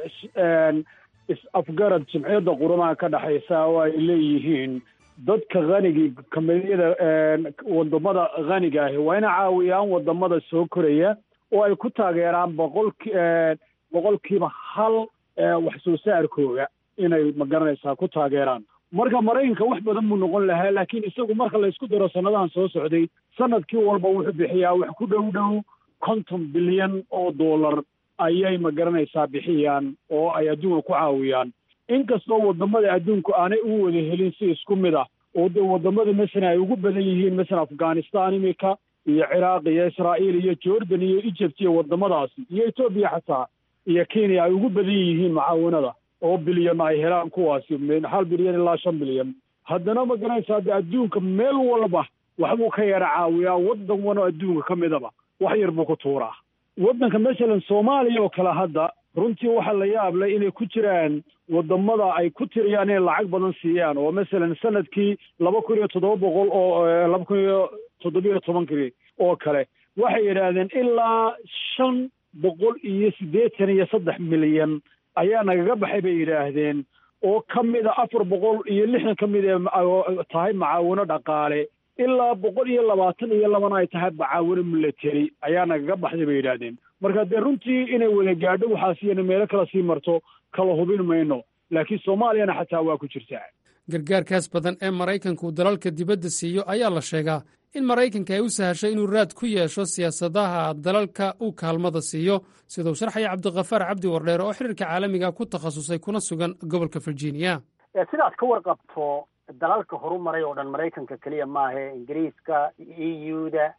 is-afgarad jimciyadda quramaha ka dhexaysa oo ay leeyihiin dadka hanigii kamidiyada wadamada haniga ahi waa inay caawiyaan wadamada soo koraya oo ay ku taageeraan boqolki boqolkiiba hal wax soo saarkooga inay magaranaysaa ku taageeraan marka maraykanka wax badan buu noqon lahaa laakiin isagu marka laysku daro sanadahan soo socday sanadkii walba wuxuu bixiyaa wax ku dhow dhow konton bilyan oo dollar ayay magaranaysaa bixiyaan oo ay adduunka ku caawiyaan inkastoo wadamada adduunku aanay u wada helin si isku mid ah oo dee wadamada masalan ay ugu badan yihiin masalan afghanistan imika iyo ciraaq iyo israa'iil iyo jordan iyo egypt iyo wadamadaasi iyo etoobiya xataa iyo kenya ay ugu badan yihiin mucaawanada oo bilyan ay helaan kuwaasi hal bilyan ilaa shan bilyan haddana magaranaysaa de adduunka meel walba waxbuu ka yara caawiyaa waddan wano adduunka ka midaba wax yar buu ku tuuraa waddanka masalan soomaaliya oo kale hadda runtii waxaa la yaablay inay ku jiraan wadamada ay ku tiriyaan inay lacag badan siiyaan oo masalan sanadkii laba kun iyo toddoba boqol oo laba kun iyo toddobiyo tobankii oo kale waxay yidhaahdeen ilaa shan boqol iyo siddeetan iyo saddex milyan ayaa nagaga baxay bay yidhaahdeen oo ka mida afar boqol iyo lixdan ka mid ee tahay macaawino dhaqaale ilaa boqol iyo labaatan iyo labana ay tahay macaawino military ayaa nagaga baxday bay yidhaahdeen marka dee runtii inay wada gaadho waxaasiyana meelo kala sii marto kala hubin mayno laakiin soomaaliyana xataa waa ku jirtaa gargaarkaas badan ee maraykanku dalalka dibadda siiyo ayaa la sheegaa in maraykanka ay u sahashay inuu raad ku yeesho siyaasadaha dalalka uu kaalmada siiyo siduu sharxaya cabdikhafaar cabdi wardheer oo xiriirka caalamiga ku takhasusay kuna sugan gobolka virginia sidaad ka warqabto dalalka horumaray oo dhan maraykanka keliya maahe ingiriiska e u da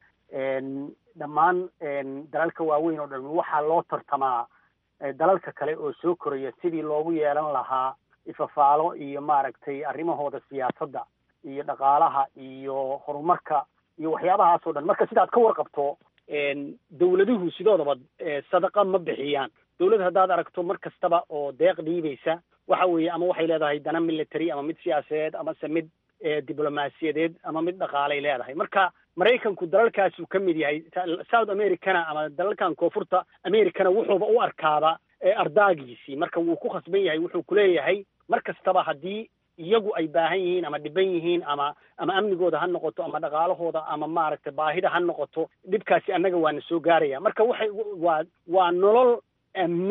dhammaan dalalka waaweyn oo dhan waxaa loo tartamaa dalalka kale oo soo koraya sidii loogu yeelan lahaa ifafaalo iyo maaragtay arrimahooda siyaasadda iyo dhaqaalaha iyo horumarka iyo waxyaabahaas oo dhan marka sidaad ka warqabto dawladuhu sidoodaba sadaqa ma bixiyaan dawlad haddaad aragto mar kastaba oo deeq dhiibaysa waxa weeye ama waxay leedahay dana military ama mid siyaasadeed amase mid diblomaasiyadeed ama mid dhaqaalay leedahay marka maraykanku dalalkaasuu ka mid yahay south americana ama dalalkan koonfurta americana wuxuuba u arkaaba ardaagiisii marka wuu ku khasban yahay wuxuu kuleeyahay mar kastaba haddii iyagu ay baahan yihiin ama dhiban yihiin ama ama amnigooda ha noqoto ama dhaqaalahooda ama maaragtay baahida ha noqoto dhibkaasi annaga waana soo gaaraya marka waxay waa waa nolol amni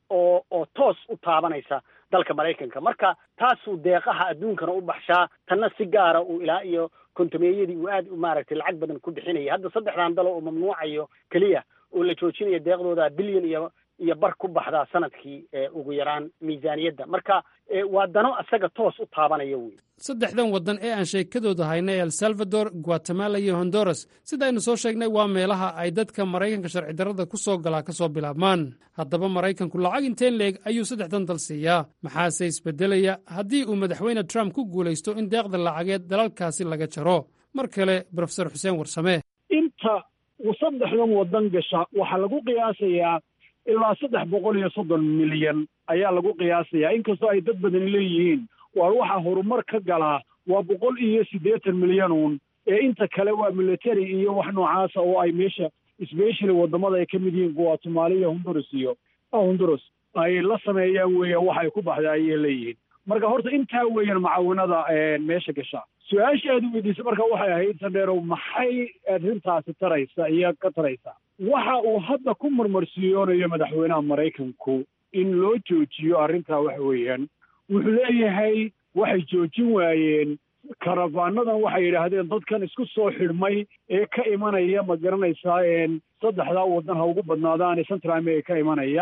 oo oo toos u taabanaysa dalka maraykanka marka taasuu deeqaha adduunkana u baxshaa tanna si gaara uu ilaa iyo kontameeyadii uu aad maaragtay lacag badan ku bixinaya hadda saddexdan dalo oo mamnuucayo keliya oo la joojinayo deeqdooda bilyan iyo iyo bar ku baxdaa sanadkii ugu yaraan miisaaniyadda marka waa dano isaga toos u taabanaya wey saddexdan waddan ee aan sheekadooda haynay el salvador guatemala iyo honduras sida aynu soo sheegnay waa meelaha ay dadka maraykanka sharci darrada ku soo galaa ka soo bilaabmaan haddaba maraykanku lacag inteen leeg ayuu saddexdan dal siiyaa maxaase isbeddelaya haddii uu madaxweyne trump ku guulaysto in deeqda lacageed dalalkaasi laga jaro mar kale brofesor xuseen warsame inta saddexdan waddan gasha waxaa lagu qiyaasayaa ilaa saddex boqol iyo soddon milyan ayaa lagu qiyaasayaa inkastoo ay dad badan leeyihiin waar waxaa horumar ka galaa waa boqol iyo siddeetan milyan uun ee inta kale waa military iyo wax noocaasa oo ay meesha especially waddamada ay ka mid yihiin guatemala iyo honduras iyo honduras ay la sameeyaan weeyaan wax ay ku baxda ayay leeyihiin marka horta intaa weeyaan mucaawinada meesha gasha su-aasha aad weydiisay marka waxay ahayd sandheerow maxay arrintaasi taraysa iyo ka taraysa waxa uu hadda ku marmarsiyoonayo madaxweynaha maraykanku in loo joojiyo arrintaa waxa weeyaan wuxuu leeyahay waxay joojin waayeen karafaanadan waxay yidhaahdeen dadkan isku soo xidhmay ee ka imanaya ma garanaysaa saddexdaa waddan ha ugu badnaadaan ee central america ka imanaya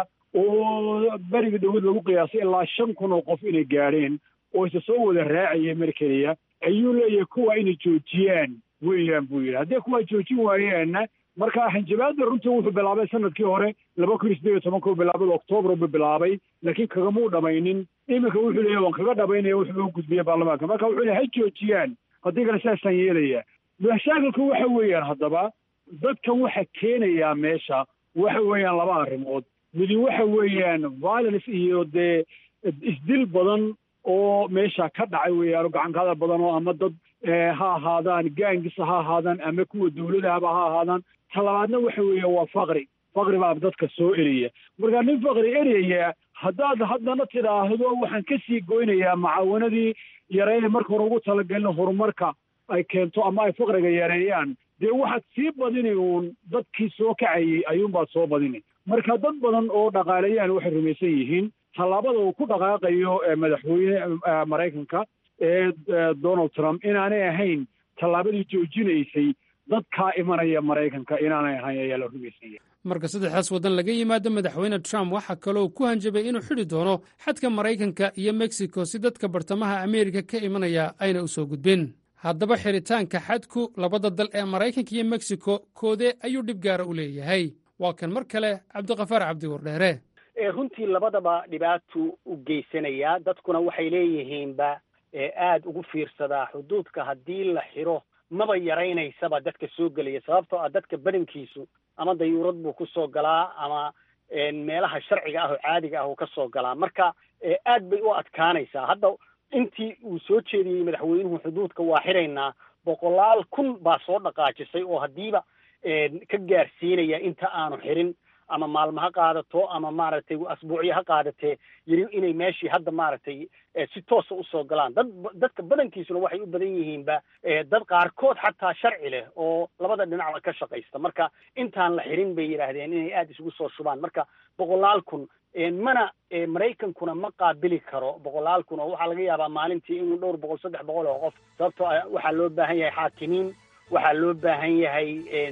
oo beriga dowlad lagu qiyaasay ilaa shan kun oo qof inay gaadheen oo isa soo wada raacaya mar keliya ayuu leeyahay kuwa inay joojiyaan weeyaan buu yidhi haddii kuwaa joojin waayaanna marka xanjabaadda runtii wuxuu bilaabay sanadkii hore laba kun iyo siddeed iyo tobanka bilaabada oktoobar buu bilaabay laakiin kagamuu dhamaynin iminka wuxuu leeyahy waan kaga dhamaynaya wuxuu loo gudbiyey baarlamaanka marka wuxuu leeyahy ha joojiyaan haddii kale saasaan yeelaya mashaakilku waxa weeyaan haddaba dadkan waxa keenayaa meesha waxa weeyaan laba arrimood midi waxa weeyaan violence iyo dee isdil badan oo meesha ka dhacay weeyaan oo gacankada badan oo ama dad ha ahaadaan gaangisa ha ahaadaan ama kuwa dawladahaba ha ahaadaan talabaadna waxa weeya waa faqri faqri baa dadka soo eraya marka nin faqri eraya haddaad haddana tidhaahdo waxaan ka sii goynayaa mucaawanadii yareeye marka hore ugu talagelin horumarka ay keento ama ay faqriga yareeyaan dee waxaad sii badini uun dadkii soo kacayay ayuunbaad soo badini marka dad badan oo dhaqaaleyahan waxay rumaysan yihiin tallaabada uu ku dhaqaaqayo madaxweyne maraykanka ee donald trump inaanay ahayn tallaabadii joojinaysay dadkaa imanaya maraykanka inaanay ahayn ayaa la rumaysanya marka saddexdaas waddan laga yimaado madaxweyne trump waxaa kaloo ku hanjabay inuu xidhi doono xadka maraykanka iyo mexico si dadka bartamaha ameerika ka imanaya ayna u soo gudbin haddaba xidhitaanka xadku labada dal ee maraykanka iyo mexico koodee ayuu dhib gaara u leeyahay waa kan mar kale cabdiqafaar cabdi wardheere runtii labadaba dhibaatuu u geysanayaa dadkuna waxay leeyihiinba aada ugu fiirsadaa xuduudka haddii la xiro maba yaraynaysaba dadka soo gelaya sababtoo ah dadka badankiisu ama dayuurad buu ku soo galaa ama meelaha sharciga ah oo caadiga ah uu ka soo galaa marka aad bay u adkaanaysaa hadda intii uu soo jeediyey madaxweynuhu xuduudka waa xiraynaa boqolaal kun baa soo dhaqaajisay oo haddiiba ka gaarsiinaya inta aanu xirin ama maalmo ha qaadato ama maaragtay asbuucyo ha qaadatee yiri inay meeshii hadda maaragtay si toosa usoo galaan dad dadka badankiisuna waxay u badan yihiinba dad qaarkood xataa sharci leh oo labada dhinacba ka shaqaysta marka intaan la xirin bay yidhaahdeen inay aada isugu soo shubaan marka boqolaal kun mana maraykankuna ma qaabili karo boqolaal kun oo waxaa laga yaabaa maalintii inuu dhowr boqol saddex boqol oo qof sababtoo waxaa loo baahan yahay xaakimiin waxaa loo baahan yahay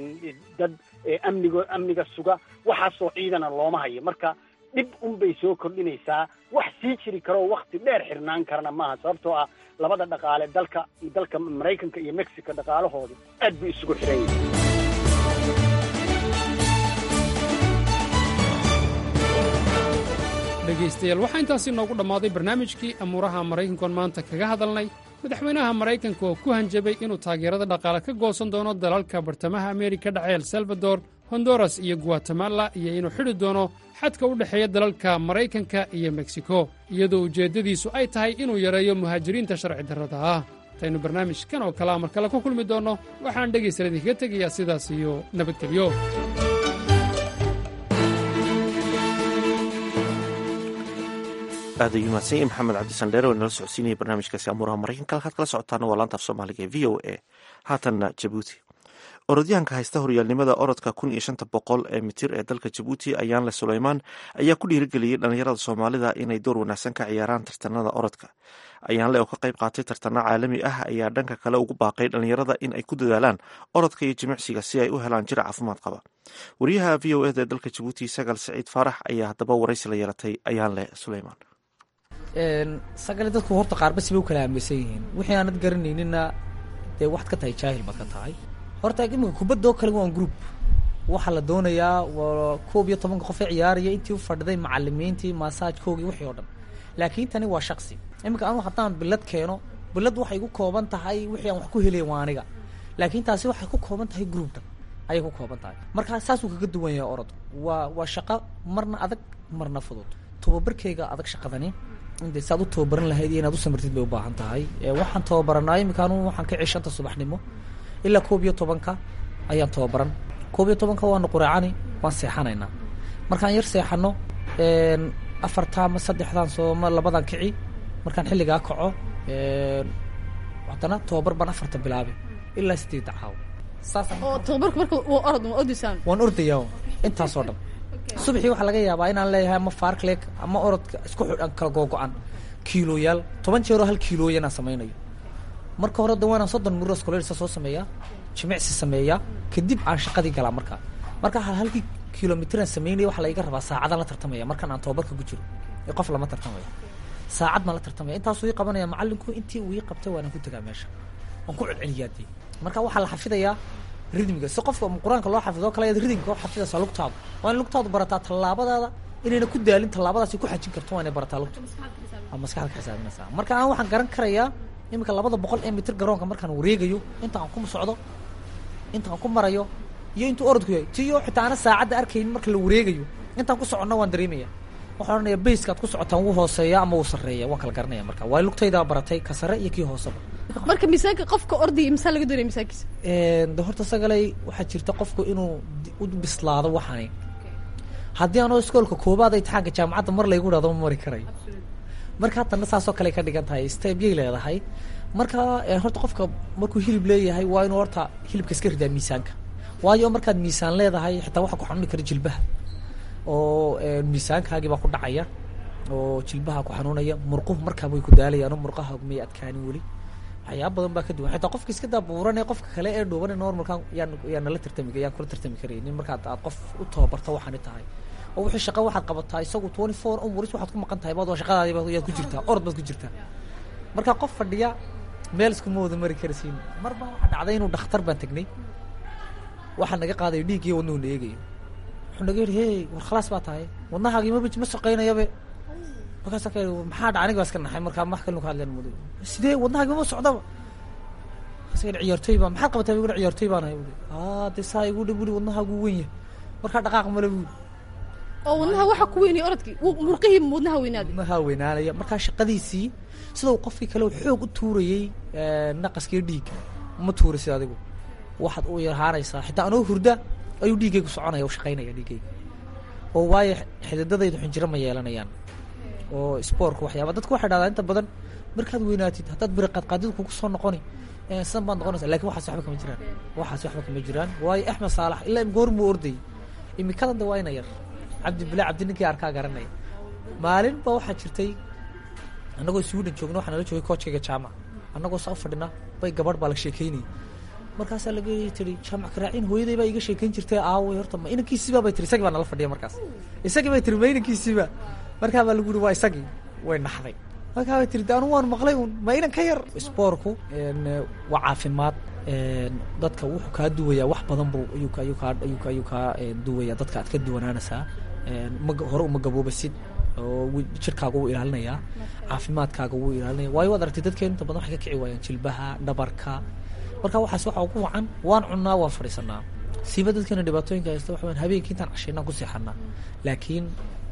dad amnigo amniga suga waxaasoo ciidana looma hayo marka dhib unbay soo kordhinaysaa wax sii jiri karoo wakti dheer xirnaan karana maaha sababtoo ah labada dhaqaale dalka dalka maraykanka iyo mexico dhaqaalahoodu aad bay isugu xiran yihiin dhegaystayaal waxaa intaasi noogu dhammaaday barnaamijkii amuuraha maraykankoon maanta kaga hadalnay madaxweynaha maraykanka oo ku hanjabay inuu taageerada dhaqaale ka goosan doono dalalka bartamaha ameerika dhace el salvador honduras iyo guatemala iyo inuu xidhi doono xadka u dhexeeya dalalka maraykanka iyo meksiko iyadoo ujeeddadiisu ay tahay inuu yareeyo muhaajiriinta sharci darrada ah intaynu barnaamijkan oo kalea mar kale ku kulmi doonno waxaan dhegaystayaal idinkaga tegayaa sidaas iyo nabadgelyo aad ayuu mahadsan yahay maxamed cabdisandheere oo inala socodsiinaya barnaamijkaasi amuuraha maraykanka halkaad kala socotaana waa laanta af soomaaliga ee v o a haatanna jabuuti orodyahanka haysta horyaalnimada orodka kun iyo shanta boqol ee mitir ee dalka jabuuti ayaanle suleymaan ayaa ku dhiirigeliyey dhalinyarada soomaalida inay door wanaagsan ka ciyaaraan tartanada orodka ayaanle oo ka qayb qaatay tartano caalami ah ayaa dhanka kale ugu baaqay dhalinyarada in ay ku dadaalaan orodka iyo jimicsiga si ay u helaan jir caafimaad qaba wariyaha v o eda ee dalka jabuuti sagal saciid faarax ayaa haddaba waraysi la yeelatay ayaanle suleymaan sagale dadku horta qaarbasi bay u kala aaminsan yihiin wixii aanad garanaynina dee waxaad ka tahay jaahil baad ka tahay horta iminka kubadoo kale waa group waxaa la doonayaa waa koob iyo tobanka qof ee ciyaaraya intii u fadhiday macalimiintii maasaajkoogii wixii oo dhan laakiin tani waa shaksi iminka anu haddaan bilad keeno bilad waxay ku kooban tahay wixii aan wax ku helay waa aniga laakiin taasi waxay ku kooban tahay group dhan ayay ku kooban tahay marka saasuu kaga duwan yahay orod waa waa shaqo marna adag marna fudud tababarkeyga adag shaqadani inde saad u tababaran lahayd iyo inaad u samirtid bay u baahan tahay waxaan tababaranaa iminka anu waxaan ka cishanta subaxnimo ilaa koob iyo tobanka ayaan tababaran koob iyo tobanka waanu quraacani waan seexanaynaa markaan yar seexano afarta ama saddexdan sooma labadan kici markaan xilligaa kaco haddana tababar baan afarta bilaabay ilaa sideedda caawo oo tababarku marka waa orod ma ordaysaan waan ordayaa intaasoo dhan subaxii waxaa laga yaabaa inaan leeyahay ama farcleg ama orodka isku xidhan kala googo-an kiilooyaal toban jeeroo hal kiilooya inaan samaynayo marka hore da waanaan soddon muros kolorisa soo sameeyaa jimicsi sameeyaa kadib aan shaqadii galaa markaa marka hal halkii kilomitraan sameynaya waxaa laiga rabaa saacadaan la tartamaya markaan aan tababarka ku jiro ee qof lama tartamaya saacad baan la tartamaya intaasuu ii qabanaya macallinku intii uu ii qabtay waanaan ku tegaa meesha waan ku celceliyaa dee marka waxaa la xafidayaa ridmiga si qofka qur-aanka loo xafido kale ayaad ridmiga u xafidaysaa lugtaadu waa in lugtaadu barataa tallaabadaada inayna ku daalin tallaabadaasi ku xajin karto waa inay barataa lugta aa maskaxda ka xisaabinaysaa marka aan waxaan garan karayaa iminka labada boqol ee mitir garoonka markaan wareegayo inta aan ku socdo inta aan ku marayo iyo intuu orodku yahay tiyo xitaa ana saacadda arkaynin marka la wareegayo intaan ku soconna waan dareemaya waxaan odhanaya bayskaad ku socotaan wuu hooseeya ama wuu sarreeya waan kala garanaya marka waayo lugtaydaa baratay ka sare iyo kii hooseba marka miisaanka qofka ordaya misaa laga doonaya miisaankiisa de horta sagalay waxaa jirta qofku inuu u bislaado waxani haddii anoo iskoolka koobaad imtixaanka jaamacadda mar laygu dhahdo ma mari karayo marka haddana saasoo kale ka dhigan tahay stebyay leedahay marka horta qofka markuu hilib leeyahay waa inuu horta hilibka iska ridaa miisaanka waayo markaad miisaan leedahay xitaa waxaa ku xanuuni kara jilbaha oo miisaankaagii baa ku dhacaya oo jilbaha ku xanuunaya murquhu markaa way ku daalayaan oo murqaha may adkaanin weli waxyaaba badan baa ka duwan xitaa qofka iska daabuuran ee qofka kale ee dhuuban normalkan yaan yaan nala tartami yaan kula tartami karaynin markaad aad qof u tababarto waxaani tahay oo wixii shaqa waxaad qabataa isagu twenty four hours waxaad ku maqan tahay baad waa shaqadaadii baad yaad ku jirtaa orod baad ku jirtaa marka qof fadhiya meel iskuma wada mari karasiin mar baa waxaa dhacday inuu dhakhtar baan tegnay waxaa naga qaadayo dhiig iyo wadnuhu na eegayo wuxuu naga yidhi hey war khalaas baa tahay wadnahaagii maba ma shaqaynayabe markaasa ka yidhi maxaa dhaca aniga baa iska naxay markaa wax kalinu ka hadleen mudo sidee wadnahaagii ma socdaba markaasa yidhi ciyaartoy baa maxaad qabataa buu ciyaartoy baan ahay buli aa dee saa igu dhi buli wadnahaagu weyn yahay markaa dhaqaaq male buli oo wadnaha waxa ku weynaya orodkii murqihii wadnaha weynaaday wadnaha weynaanaya markaa shaqadiisii sida uu qofkii kale xoog u tuurayey naqaskii dhiigga ma tuurisid adigu waxaad u yarhaanaysaa xitaa anoo hurda ayuu dhiiggaygu soconaya u shaqaynaya dhiiggayga oo waayo xididadaydu xinjiro ma yeelanayaan oo spoorka waxyaaba dadku waxay dhahdaa inta badan markaad weynaatid haddaad biri qaadqaadidu kugu soo noqoni sidan baad noqonaysa lakin waxaas waxba kama jiraan waxaas waxba kama jiraan waayo axmed saalax ilaa goor muu ordayay imikadan de waa ina yar cabdi bilaa cabdi ninkii arkaa garanaya maalin ba waxaa jirtay annagoo sweden joogna waxaa nala joogay koojkayga jaamac annagoo saa u fadhina bay gabadh baa la sheekeynayay markaasaa laga tiri jaamac karaaciin hooyaday baa iga sheekeyn jirtay aaway horta ma inankiisiiba bay tiri isagii baa nala fadhiya markaas isagii bay tiri ma inankiisiiba markaa baa lagu yiri waa isagii way naxday markaa bay tiri de anu waan maqlay un ma inan ka yar spoorku waa caafimaad dadka wuxuu kaa duwayaa wax badan buu ayuu ayuu kaa ayuu ayuu kaa duwayaa dadka aad ka duwanaanaysaa ma hore uma gaboobasid oo jirkaaga wuu ilaalinayaa caafimaadkaaga wuu ilaalinaya waayo waad aragtay dadkeen inta badan waxay ka kici waayaan jilbaha dhabarka marka waxaas waxa ugu wacan waan cunnaa waan fadhiisanaa siiba dadkeena dhibaatooyinka haysta waxa weyan habeenkii intaan cashaynaan ku seexanaa laakiin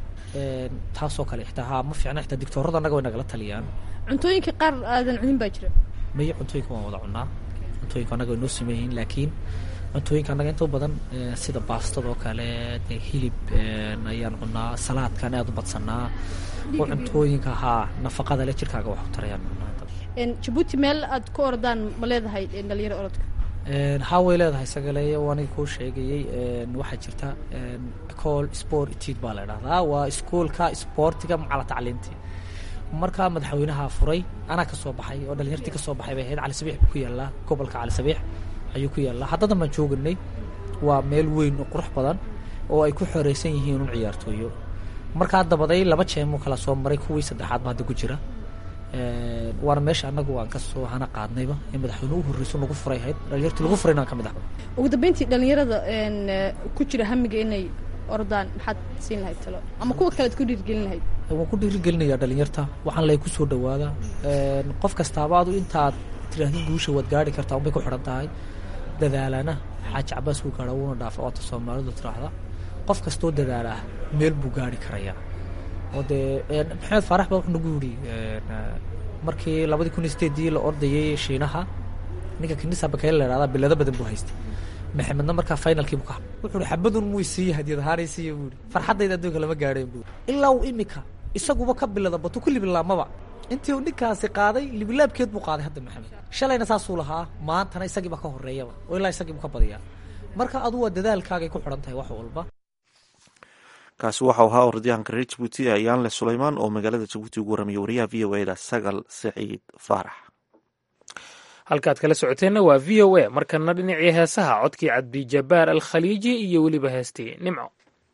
taasoo kale xitaa haa ma fiicna xitaa digtoorada annaga way nagala taliyaan cuntooyinka qaar aadan cunin baa jira mayo cuntooyinka waan wada cunnaa cuntooyinka annaga way noo sameeyihiin laakiin cuntooyinka annaga inta badan sida baastada oo kale dee hilib ayaan cunnaa salaadkaan aad u badsanaa oo cuntooyinka haa nafaqada le jirkaaga wax u tarayaan cunnaa jabuuti meel aad ku ordaan ma leedahay dhalinyaro orodka haa way leedahay sagaleeye oo aniga kuu sheegayey waxaa jirta ecol sport etude baa la idhahdaa waa iskuolka sportiga macala tacliinti markaa madaxweynaha furay anaa ka soo baxay oo dhalinyartii ka soo baxay bay ahayd cali sabiix buu ku yaallaa gobolka cali sabiix ayuu ku yaallaa haddadan baan jooganay waa meel weyn oo qurux badan oo ay ku xoreysan yihiin un ciyaartooyo markaa dabaday laba jeemuu kala soo maray kuwii saddexaad ba hadda ku jira waana meesha annagu aan kasoo hana qaadnayba in madaxweyne u horreyso nagu furay ahayd dhalinyartii lagu furayna aan ka mid ah ugu dambeyntii dhalinyarada ku jira hamiga inay ordaan maxaad siin lahayd talo ama kuwa kalead ku dhiirgelin lahayd waan ku dhiirigelinayaa dhalinyarta waxaan lay kusoo dhawaada qof kastaaba adu intaad tirahdid guusha waad gaari kartaa unbay ku xidhan tahay dadaalana xaaji cabaas wuu gaadha wuuna dhaafa oota soomaalidu tiraahda qof kastoo dadaalah meel buu gaari karayaa oo dee maxamed faarax baa wuxuu nagu yidhi markii labadii kun iyo sideedii la ordayay shiinaha ninka kanisa bakayl la idhahdaa bilado badan buu haystay maxamedna markaa finalkii buu ka hadlay wuxuu ihi xabadun muu siiya hadiyad ahaanay siiya buu ihi farxaddayda adduunka lama gaadheen buu ilaa uu imika isaguba ka bilada batu ku libilaamaba intii uu ninkaasi qaaday libilaabkeed buu qaaday hadda maxamed shalayna saasuu lahaa maantana isagiiba ka horeeyaba oo ilaa isagii buu ka badiyaa marka adu waa dadaalkaagay ku xidhan tahay wax walba kaasi waxau ahaa orodyahanka reer jabuuti ayaanle sulaymaan oo magaalada jabuuti ugu warramiyay wariyaha v o eda sagal saciid faarax halkaad kala socoteenna waa v o a markana dhinacii heesaha codkii cabdijabaar alkhaliiji iyo weliba heestii nimco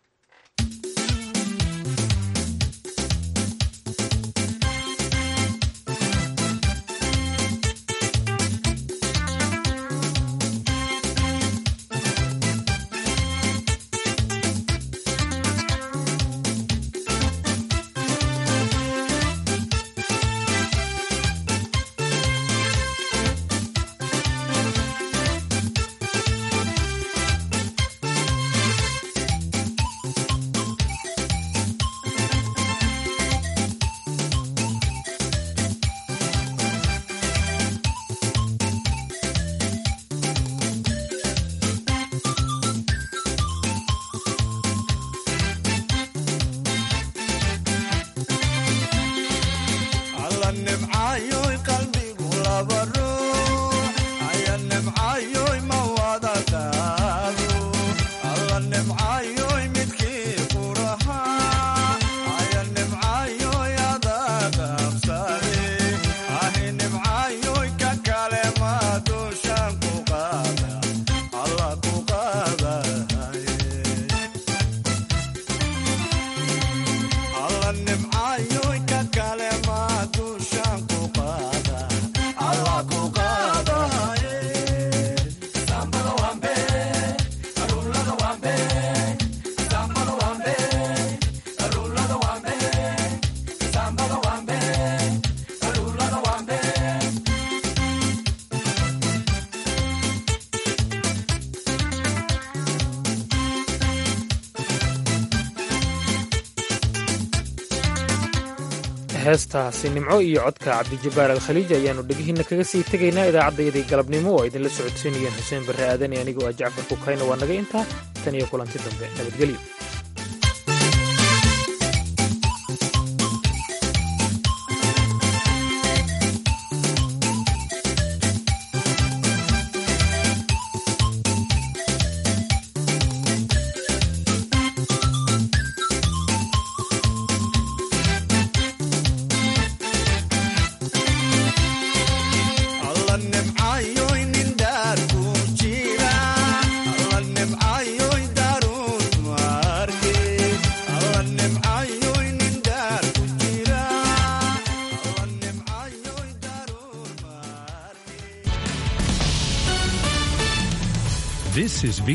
heestaasi nimco iyo codka cabdijabaar alkhaliij ayaannu dhegihiinna kaga sii tegaynaa idaacaddayadii galabnimo oo idinla socodsiinayeen xuseen barre aadan iyo anigoo ah jacfar kukayna waa naga intaa tan iyo kulanti dambe nabadgelyo This is